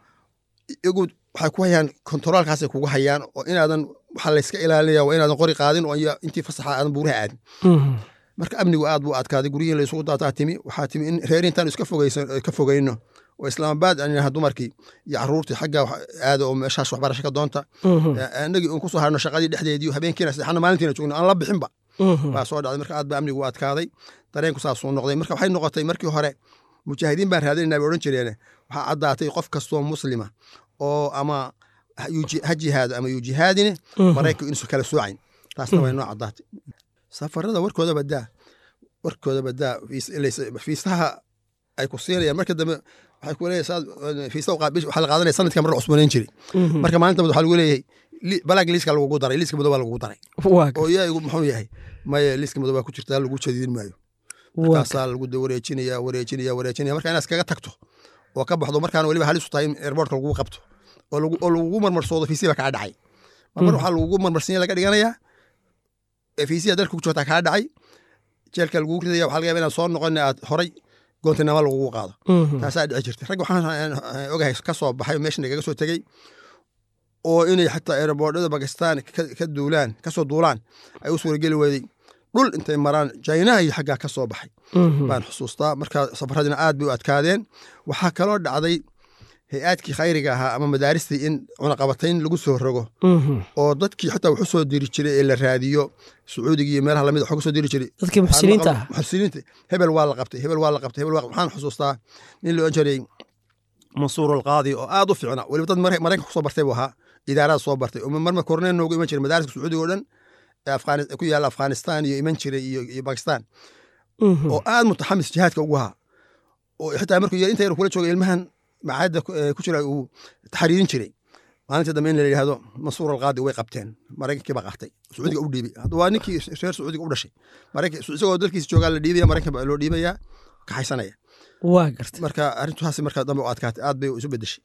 iyagu waxay ku hayaan kontaroolkaasay kugu hayaan oo inaadan waxaa layska ilaalinaya waa inaadan qori qaadin oo intii fasaxa aadan buuraha aadin marka amnigu aad buu adkaaday guryihin laysugu daataa timi waxaa timi in reerintaan iska fogeysan ka fogeyno oo islaamabaad aan yidhaha dumarkii iyo caruurtii xagga aada oo meeshaas waxbarasho ka doonta annagii uun kusoo harno shaqadii dhexdeedii habeenkiina saddexna maalintiina joogno aan la bixinba baa soo dhacday marka aad baa amnigu u adkaaday dareenku saasuu noqday marka waxay noqotay markii hore mujaahidiin baan raadinayna bay odhan jireene waxaa caddaatay qof kastoo muslima oo ama ha jihaado ama yuu jihaadine maraykan inuusan kala soocayn taasna way noo caddaatay safarada warkooda badaa warkooda badaa fiisaha ay ku siinayaan marka dambe waxay ku leeyahay fiisa waxaa la qaadanaya sanadka mar la cusbanayn jiray marka maalinta waxaa lagu leeyahay balaag liiska lagugu daray liiska madow baa lagugu daray oo yaa muxuu yahay maya liiska madow baa ku jirtaa lagu jadiidin maayo markaasaa lagu wareejinaya wareejinaya wareejinaya marka inaad iskaga tagto oo ka baxdo markaana weliba halis u tahay in airportka lagugu qabto oo lagugu marmarsoodo fiisiya baa kaa dhacay mar waxaa lagugu marmarsinya laga dhiganayaa fiisiya dalka ku joogtaa kaa dhacay jeelka lagugu ridaya waxaa laga yaba inaad soo noqon aad horay goontinama lagugu qaado taasaa dhici jirtay rag waxaan ogahay ka soo baxay meesha nagaga soo tegey oo inay xataa aeroboordhada bakistan ka duulaan kasoo duulaan ay u suurageli weyday dhul intay maraan jaynaha iyo xaggaa ka soo baxay baan xusuustaa marka safaradina aad bay u adkaadeen waxaa kaloo dhacday hay-aadkii khayriga ahaa ama madaaristii in cunaqabatayn lagu soo rogo oo dadkii xataa wuxu soo diri jiray ee la raadiyo sacuudiga iyo meelaha lamid waxu soo diri jiray dadkii muxsiniinta ah muxsiniinta hebel waa la qabtay hebel waa la qabtay hebel waa waxaan xusuustaa nin la odhan jiray mansuur alqaadi oo aad u fiicna weliba dad maraykanka kusoo bartay buu ahaa idaarada soo bartay oo marmar korneen noogu iman jiray madaariska sacuudiga oo dhan ku yaalla afghanistan iyo iman jiray iyo bakistan oo aad mutaxamis jihaadka ugu ahaa oo xitaa markuu inta yar kula jooga ilmahan macaadda ku jira uu taxriirin jiray maalinta dambe in la yidhahdo mansuur alqaadi way qabteen maraykankii baa qaatay sacuudiga u dhiibay waa ninkii reer sacuudiga u dhashay isagoo dalkiisa joogaa la dhiibaya maraykan baa loo dhiibayaa kaxaysanaya waa garta marka arrintaasi marka dambe u adkaatay aad bay isu bedeshay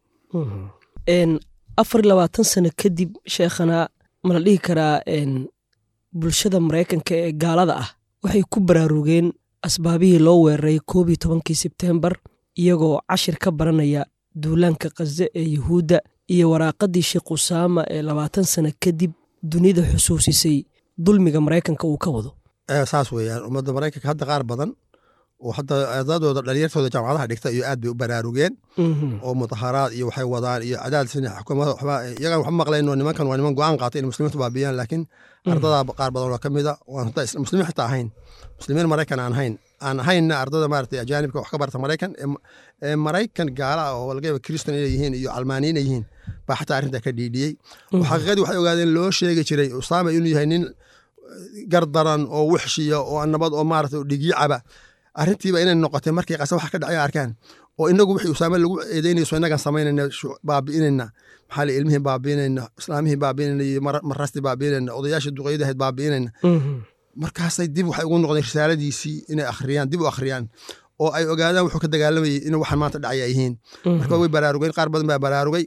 afar iyo labaatan sano kadib sheekhana ma la dhihi karaa bulshada maraykanka ee gaalada ah waxay ku baraarugeen asbaabihii loo weeraray koob iyo tobankii sebteembar iyagoo cashir ka baranaya duulaanka khaze ee yuhuudda iyo waraaqaddii sheekh usaama ee labaatan sano kadib dunida xusuusisay dulmiga maraykanka uu ka wado saas weeyaan ummadda maraykanka hadda qaar badan oo hadda ardadooda dhalinyartooda jaamacadaha dhigta iyo aad bay u baraarugeen oo mudaharaad iyo waxay wadaan iyo cadaadis xukuumada waxba iyagaan waxba maqlayno nimankan waa niman go-aan qaatay in muslimiintu baabiyaan laakiin ardadaa qaar badan oo ka mida waan hadda muslimiin xitaa ahayn muslimiin maraykan aan ahayn aan ahaynna ardada maaragtay ajaanibka wax ka barta maraykan ee maraykan gaala ah oo laga yaba kristan inay yihiin iyo calmaaniin ay yihiin baa xataa arrintaa ka dhiidhiyey oo xaqiiqadii waxay ogaadeen loo sheegi jiray usaama inuu yahay nin gardaran oo wixshiya oo nabad oo maaragtay dhigyacaba arrintiiba inay noqotay markay qase waxa ka dhacay arkaan oo inagu wixii usaame lagu eedeynayso innagaan samaynayna baabi'inayna maxaa li ilmihii baabi'inayna islaamihii baabi'inayna iyo marastii baabi'inayna odayaashii duqeydahayd baabi'inayna markaasay dib waxay ugu noqdeen risaaladiisii inay akhriyaan dib u akhriyaan oo ay ogaadaan wuxuu ka dagaalamayay in waxaan maanta dhacay ay yihiin marka way baraarugeen qaar badan baa baraarugay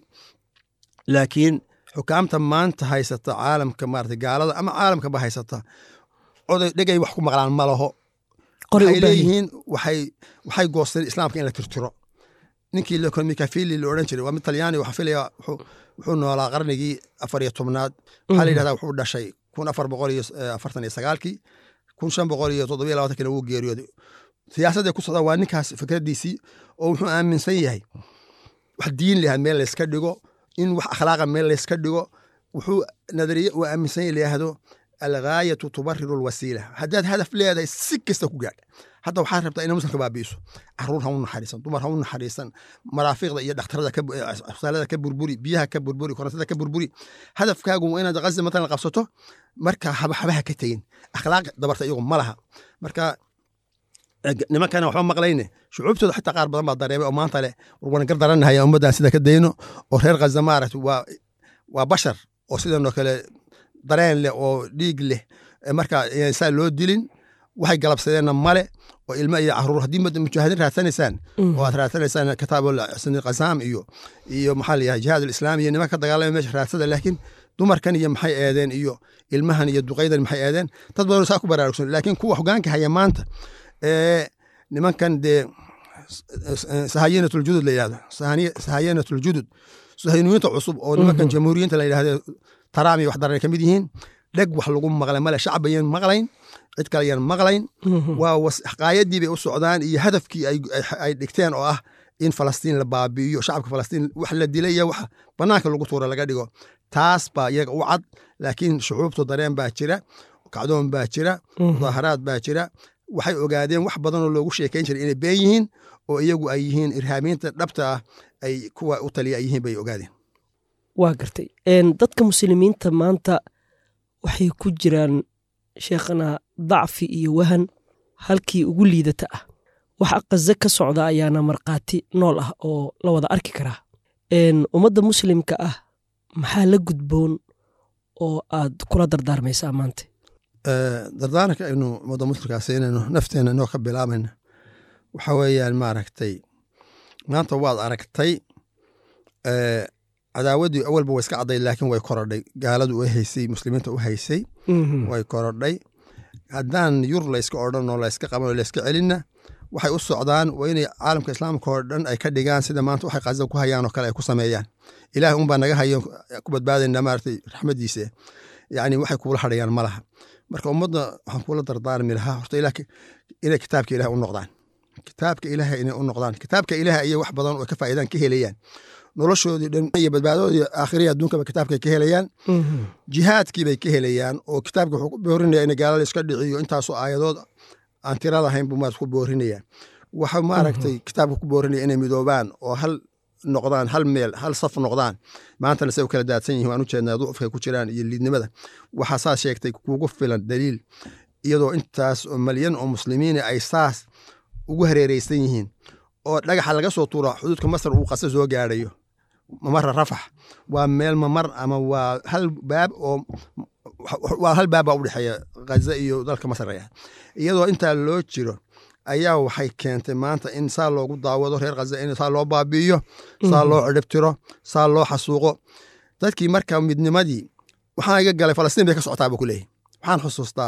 laakiin xukaamta maanta haysata caalamka maarata gaalada ama caalamkaba haysata oday dhegay wax ku maqlaan ma laho Qoray u waxay baahan yihiin. leeyihiin waxay waxay goosteen islaamka in la tirtiro ninkii le mikafili la odhan jiray waa mid talyaani waxaa filaya wuxuu wuxuu noolaa qarnigii afar iyo tobnaad waxaa la yidhahdaa wuxuu dhashay kun afar boqol iyo eh, afartan iyo sagaalkii kun shan boqol iyo toddobiyo labaatankina wuu geeriyooday siyaasadda ku socda waa ninkaas fikradiisii oo wuxuu aaminsan yahay wax diin lahaa meel layska dhigo in wax akhlaaqa meel layska dhigo wuxuu nadariye uu aaminsan yahay layahdo alghaayatu tubariru alwasiila haddaad hadaf leedahay si kasta ku gaadh hadda waxaa rabtaa inay muslimka baabi'iso caruur ha u naxariisan dumar ha u naxariisan maraafiqda iyo dhakhtarada ka bu- eh, asbitaalada ka burburi biyaha ka burburi korontada ka burburi hadafkaagu waa inaad ghaza matalan qabsato marka haba habaha ka tegin akhlaaq dabarta iyagu ma laha marka eh, nimankana waxba maqlayne shucuubtooda xitaa qaar badan baa dareemay oo maanta leh war waan gar daranahaya ummaddan sida ka dayno oo reer ghaza maaragta waa waa bashar oo sidanoo kale dareen leh oo dhiig leh eh, marka eh, saa loo dilin waxay galabsadeenna male oo ilmo iyo caruur haddii mad- mujaahidin raadsanaysaan oo aad raadsanaysaan kitaab sani qasaam iyo iyo maxaa layahay jihaad alislaam iyo niman ka dagaalamay meesha raadsada laakiin dumarkan iyo maxay eedeen iyo ilmahan iyo duqaydan maxay eedeen dad badan saa ku baraarugsan laakiin kuwa hogaanka haya maanta ee nimankan dee sahayanatuljudud la yidhahdo Sahani- sahayanatuljudud sahaynuyinta cusub oo nimankan jamhuuriyinta la yidhahdo taraam iyo wax daran ay ka mid yihiin dheg wax lagu maqlay male shacab ayaan maqlayn cid kale ayaan maqlayn waa was- xaqaayadii bay u socdaan iyo hadafkii ay, ay- ay dhigteen oo ah in falastiin la baabi'iyo shacabka falastiin wax la dilay iyo wax banaanka lagu tuura laga dhigo taas baa iyaga u cad laakiin shucuubtu dareen baa jira kacdoon baa jira mudaaharaad baa jira waxay ogaadeen wax badan oo loogu sheekayn jiray inay been yihiin oo iyagu ay yihiin irhaamiinta dhabta ah ay kuwa u taliya ay yihiin bay ogaadeen waa gartay Een, dadka muslimiinta maanta waxay ku jiraan sheekhana dacfi iyo wahan halkii ugu liidata ah waxa qaze ka socda ayaana markhaati nool ah oo la wada arki karaa Een, ummadda muslimka ah maxaa la gudboon oo aad kula dardaarmaysaa maanta Eh, dardaaranka aynu ummadda muslimkaa siinayno nafteena inoo ka bilaabayna waxa weeyaan maaragtay maanta waad aragtay eh, cadaawaddii awalba way iska cadday laakiin way korodhay gaaladu u haysay muslimiinta u haysay way korodhay haddaan yur layska odhan oo layska qaban oo layska celinna waxay u socdaan waa inay caalamka islaamka oo dhan ay ka dhigaan sida maanta waxay qaza ku hayaan oo kale ay ku sameeyaan ilaahay unbaa naga hayo ku badbaadayna maaragtay raxmadiisa yacni waxay kuula hadhayaan ma laha marka ummadda waxaan kula dardaarmi lahaa horta ilaah inay kitaabka ilaah u noqdaan kitaabka ilaahay inay u noqdaan kitaabka ilaahay iyo wax badan oo ka faa'iidaan ka helayaan noloshoodii dhan iyo badbaadoodii aakhiriya adduunkaba kitaabkay ka helayaan jihaadkii bay ka helayaan oo kitaabka wuxuu ku boorinaya in gaalada iska dhiciyo intaasoo aayadood aan tirada ahayn buu maarata ku boorinaya waxa maaragtay kitaabka ku boorinaya inay midoobaan oo hal noqdaan hal meel hal saf noqdaan maantana say u kala daadsan yihin waan u jeednaa ducufkay ku jiraan iyo liidnimada waxaa saas sheegtay kugu filan daliil iyadoo intaas oo malyan oo muslimiina ay saas ugu hareereysan yihiin oo dhagaxa laga soo tuuro xuduudka masar uu qase soo gaadhayo mamara rafax waa meel mamar ama waa hal baab oo waa hal baab baa udhexeeya ghaza iyo dalka masar ah iyadoo intaa loo jiro ayaa waxay keentay maanta in saa loogu daawado reer khaza in saa loo baabi'iyo saa loo cidhibtiro saa loo xasuuqo dadkii marka midnimadii waxaa iga galay falastiin bay ka socotaa buu ku leeyahy waxaan xusuustaa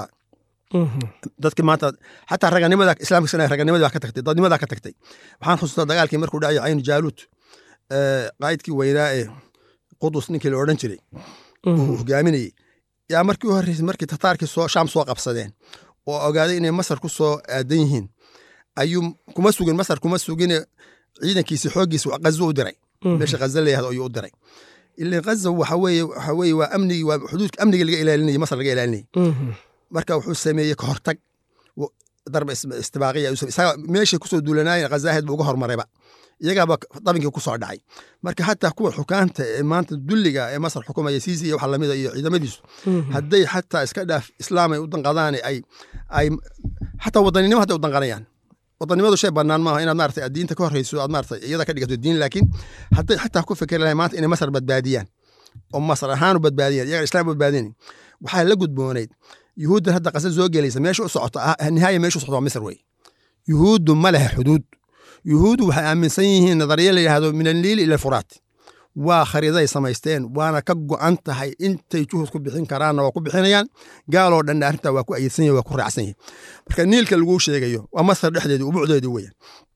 dadki maanta xataa raganimada islaamka raganimadi baa ka tagtay dadnimadaa ka tagtay waxaan xusuustaa dagaalkii markuu dhacayo caynu jaaluud qaa'idkii weynaa ee qudus ninkii la odhan jiray uu hogaaminayey yaa markii u horreysay markii tataarkii soo shaam soo qabsadeen oo ogaaday inay masar ku soo aadan yihiin ayuu kuma sugin masar kuma sugine ciidankiisi xooggiisa ghazo u diray meesha ghaza layahdo ayuu u diray ilan ghaza waxa weeye waxa weeye waa amnigii waa xuduudka amniga laga ilaalinayay masar laga ilaalinayay marka wuxuu sameeyey ka hortag darba istibaaqiya isaga meeshay kusoo duulanaayeen khazaaheed buu uga hormarayba iyagaaba dabinkii ku soo dhacay marka xataa kuwa xukaanta ee maanta dulliga ee masar xukumaya siisi iyo waxa lamida iyo ciidamadiisu hadday xataa iska dhaaf islaam ay u danqadaan ay ay xataa wadaninimo hadday u danqanayaan wadanimadu shay banaan maaha inaad maarata diinta ka horreyso aad maarata iyada ka dhigato diin laakiin hadday xataa ku fikeri lahay maanta inay masar badbaadiyaan oo masar ahaanu badbaadiyaan iyaga islaam badbaadinayn waxaa la gudboonayd yuhuuddan hadda qasa soo gelaysa meesha u socota nihaaya meesha u socota waa misr wey yuhuuddu ma leha xuduud yuhuuddu waxay aaminsan yihiin nadariya la yidhahdo min alniili ila alfuraat waa khariidaday samaysteen waana ka go'an tahay intay juhud ku bixin karaanna waa ku bixinayaan gaaloo dhanna arrintaa waa ku ayidsan yahi waa ku raacsan yahi marka niilka laguu sheegayo waa masar dhexdeedi ubucdeedi weya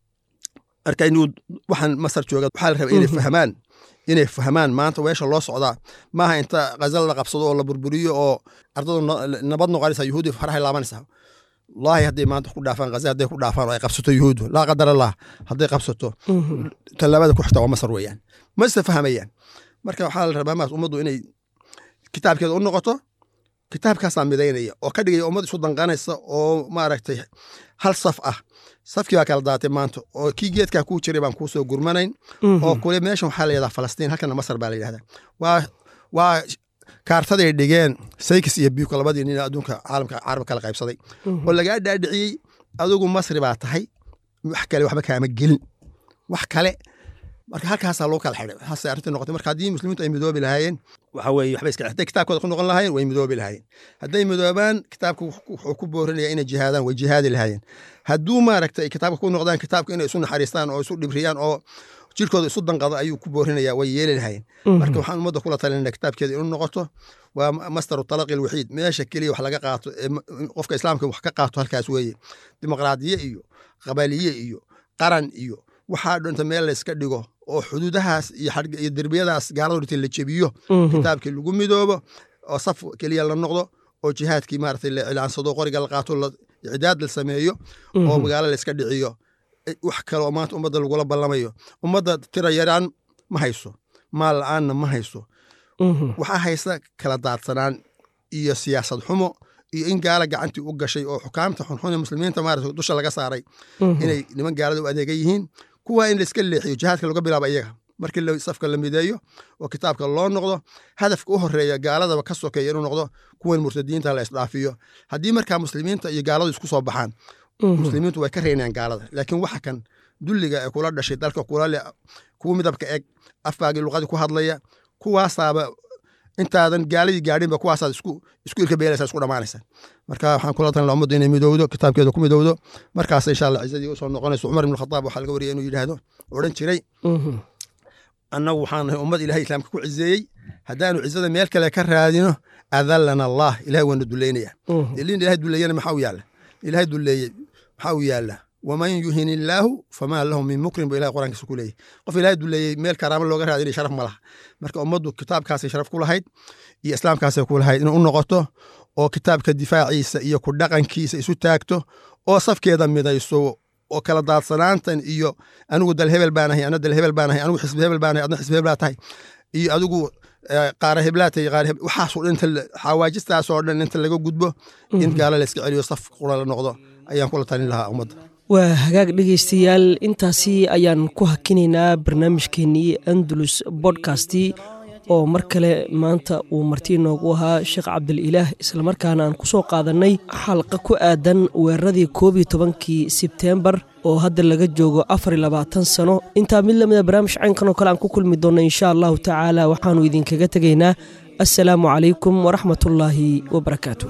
marka inuu waxaan masar jooga waxaa la rabaa inay fahmaan inay fahmaan maanta weesha loo socdaa maaha inta khazal la qabsado oo la burburiyo oo ardadu nabad noqonaysa yuhuudi farahay laabanaysaa wallaahi hadday maanta ku dhaafaan ghaza hadday ku dhaafaan oo ay qabsato yuhuudu laa qadar allah hadday qabsato tallaabada ku xigta waa masar weeyaan ma isa fahmayaan marka waxaa la rabaa maas ummaddu inay kitaabkeeda u noqoto kitaabkaasaa midaynaya oo ka dhigaya ummad isu danqanaysa oo maaragtay hal saf ah safkii baa kala daatay maanta oo kii geedkaa kuu jiray baan kuusoo gurmanayn oo kule meeshan waxaa la yidhahdaa falastiin halkana masar baa la yidhahdaa waa waa kaartaday dhigeen saykis iyo biyuka labadii nin adduunka caalamka carab kala qaybsaday oo lagaa dhaadhiciyey adigu masri baa tahay wax kale waxba kaama gelin wax kale marka halkaasaa loo kala xidhay waxaase arrintii noqotay marka haddii muslimiintu ay midoobi lahaayeen waxa weeye waxba iska hadday kitaabkooda ku noqon lahaayeen way midoobi lahaayeen hadday midoobaan kitaabka wuxuu ku boorinaya inay jihaadaan way jihaadi lahaayeen hadduu maaragtay kitaabka ku noqdaan kitaabka inay isu naxariistaan oo isu dhibriyaan oo jirkooda isu danqado ayuu ku boorinaya way yeeli lahaayeen marka waxaan ummadda kula talinana kitaabkeeda inuu noqoto waa mastaru talaqi alwaxiid meesha keliya wax laga qaato qofka islaamka wax ka qaato halkaas weeye dimuqraadiye iyo qabaliye iyo qaran iyo waxaa dhinta meel layska dhigo oo xuduudahaas iyo derbiyadaas gaalada dhintay la jebiyo kitaabkii lagu midoobo oo saf keliya la noqdo oo jihaadkii maaragtay la cilaansado qoriga la qaato icdaad la sameeyo oo magaalo layska dhiciyo wax kale oo maanta ummadda lagula ballamayo ummadda tira yaraan ma hayso maal la-aanna ma hayso waxaa haysta kala daadsanaan iyo siyaasad xumo iyo in gaala gacantii u gashay oo xukaamta xunxun ee muslimiinta maarata dusha laga saaray inay niman gaalada u adeega yihiin kuwaa in layska leexiyo jihaadka laga bilaabo iyaga markii safka la mideeyo oo kitaabka loo noqdo hadafka u horeeya gaaladaba ka sokeeya inuu noqdo kuwan murtadiinta la isdhaafiyo haddii markaa muslimiinta iyo gaaladu isku soo baxaan muslimiintu way ka reynayaan gaalada laakiin waxa kan dulliga ee kula dhashay dalka kula le kuwa midabka eg afkaagii luqadii ku hadlaya kuwaasaaba intaadan gaaladii gaadhinba kuwaasaad isku isku ilka beelaysaa isku dhamaanaysaa marka waxaan kula talin ummaddu inay midowdo kitaabkeeda ku midowdo markaas insha allah cizadii usoo noqonayso cumar ibn khataab waxaa laga wariyay inuu yidhaahdo odhan jiray annagu waxaan nahay ummad ilahay islaamka ku cizeeyey haddaanu cizada meel kale ka raadino adallana allah ilahay waana duleynaya ilin ilahay duleeyana maxaa u yaalla ilahay duleeyey maxaa u yaalla waman yuhin illaahu famaa lahu min mukrin bu ilahay quraankiisa ku leeyahy qof ilahay duleeyey meel karaamo looga raadinay sharaf ma laha marka ummaddu kitaabkaasay sharaf ku lahayd iyo islaamkaasay ku lahayd inay u noqoto oo kitaabka difaaciisa iyo ku dhaqankiisa isu taagto oo safkeeda midayso oo kala daadsanaantan iyo anigu dal hebel baanahay ana dal hebel baanahay anigu xisbi hebel baanahay adna xisbi hebel baa tahay iyo adigu qaara heblaatay qaar waxaasoo dhan inta xawaajistaasoo dhan inta laga gudbo in gaala la iska celiyo saf qura la noqdo ayaan kula talin lahaa ummadda waa hagaag dhegaystayaal intaasi ayaan ku hakinaynaa barnaamijkeenii andalus bodkasti oo mar kale maanta uu marti noogu ahaa sheekh cabdililaah islamarkaana aan ku soo qaadannay xalqa ku aadan weeraradii koob iyo tobankii sebteembar oo hadda laga joogo afar iyo labaatan sano intaa mid lamida barnaamij caynkan oo kale aan ku kulmi doonno insha allahu tacaala waxaannu idinkaga tegaynaa assalaamu calaykum waraxmatullaahi wabarakaatu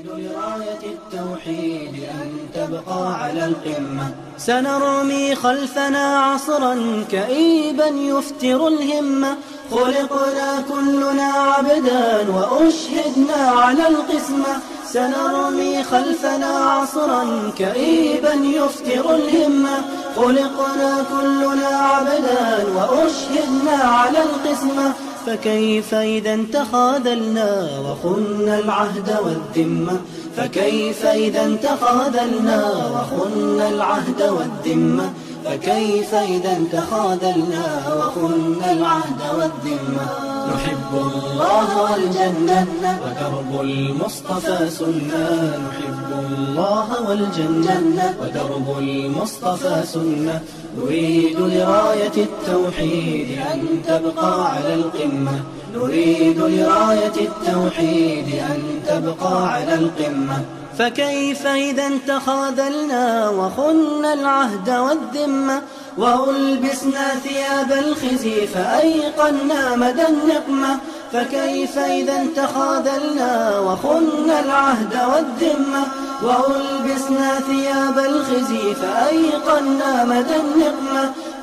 تبقى على القمة سنرمي خلفنا عصرا كئيبا يفتر الهمة خلقنا كلنا عبدا وأشهدنا على القسمة سنرمي خلفنا عصرا كئيبا يفتر الهمة خلقنا كلنا عبدا وأشهدنا على القسمة فكيف إذا تخاذلنا وخنا العهد والذمة فكيف إذا تخاذلنا وخنا العهد والذمة فكيف إذا تخاذلنا وخنا العهد والذمة نحب الله والجنة ودرب المصطفى سنة نحب الله والجنة ودرب المصطفى سنة نريد لراية التوحيد أن تبقى على القمة نريد لراية التوحيد أن تبقى على القمة فكيف إذا تخاذلنا وخنا العهد والذمة وألبسنا ثياب الخزي فأيقنا مدى النقمة فكيف إذا تخاذلنا وخنا العهد والذمة وألبسنا ثياب الخزي فأيقنا مدى النقمة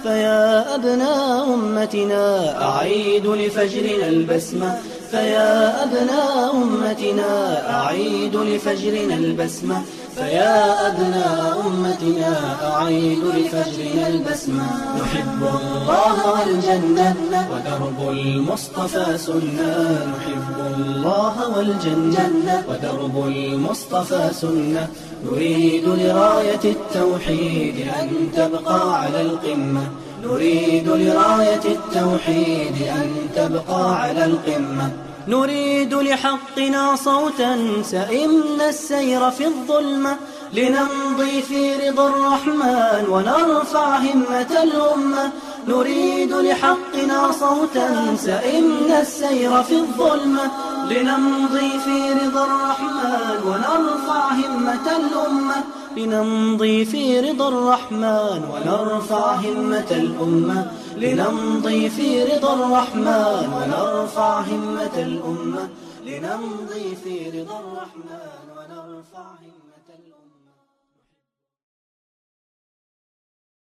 فيا أبناء أمتنا أعيد لفجرنا البسمة فيا أبناء أمتنا أعيد لفجرنا البسمة فيا أبناء أمتنا أعيد لفجرنا البسمة نحب الله والجنة ودرب المصطفى سنة نحب الله والجنة ودرب المصطفى سنة نريد لراية التوحيد أن تبقى على القمة نريد لراية التوحيد أن تبقى على القمة نريد لحقنا صوتا سئمنا السير في الظلمة لنمضي في رضا الرحمن ونرفع همة الأمة نريد لحقنا صوتا سئمنا السير في الظلمة لنمضي في رضا الرحمن ونرفع همة الأمة لنمضي في رضا الرحمن ونرفع همة الأمة لنمضي في رضا الرحمن ونرفع همة الأمة لنمضي في رضا الرحمن ونرفع همة الأمة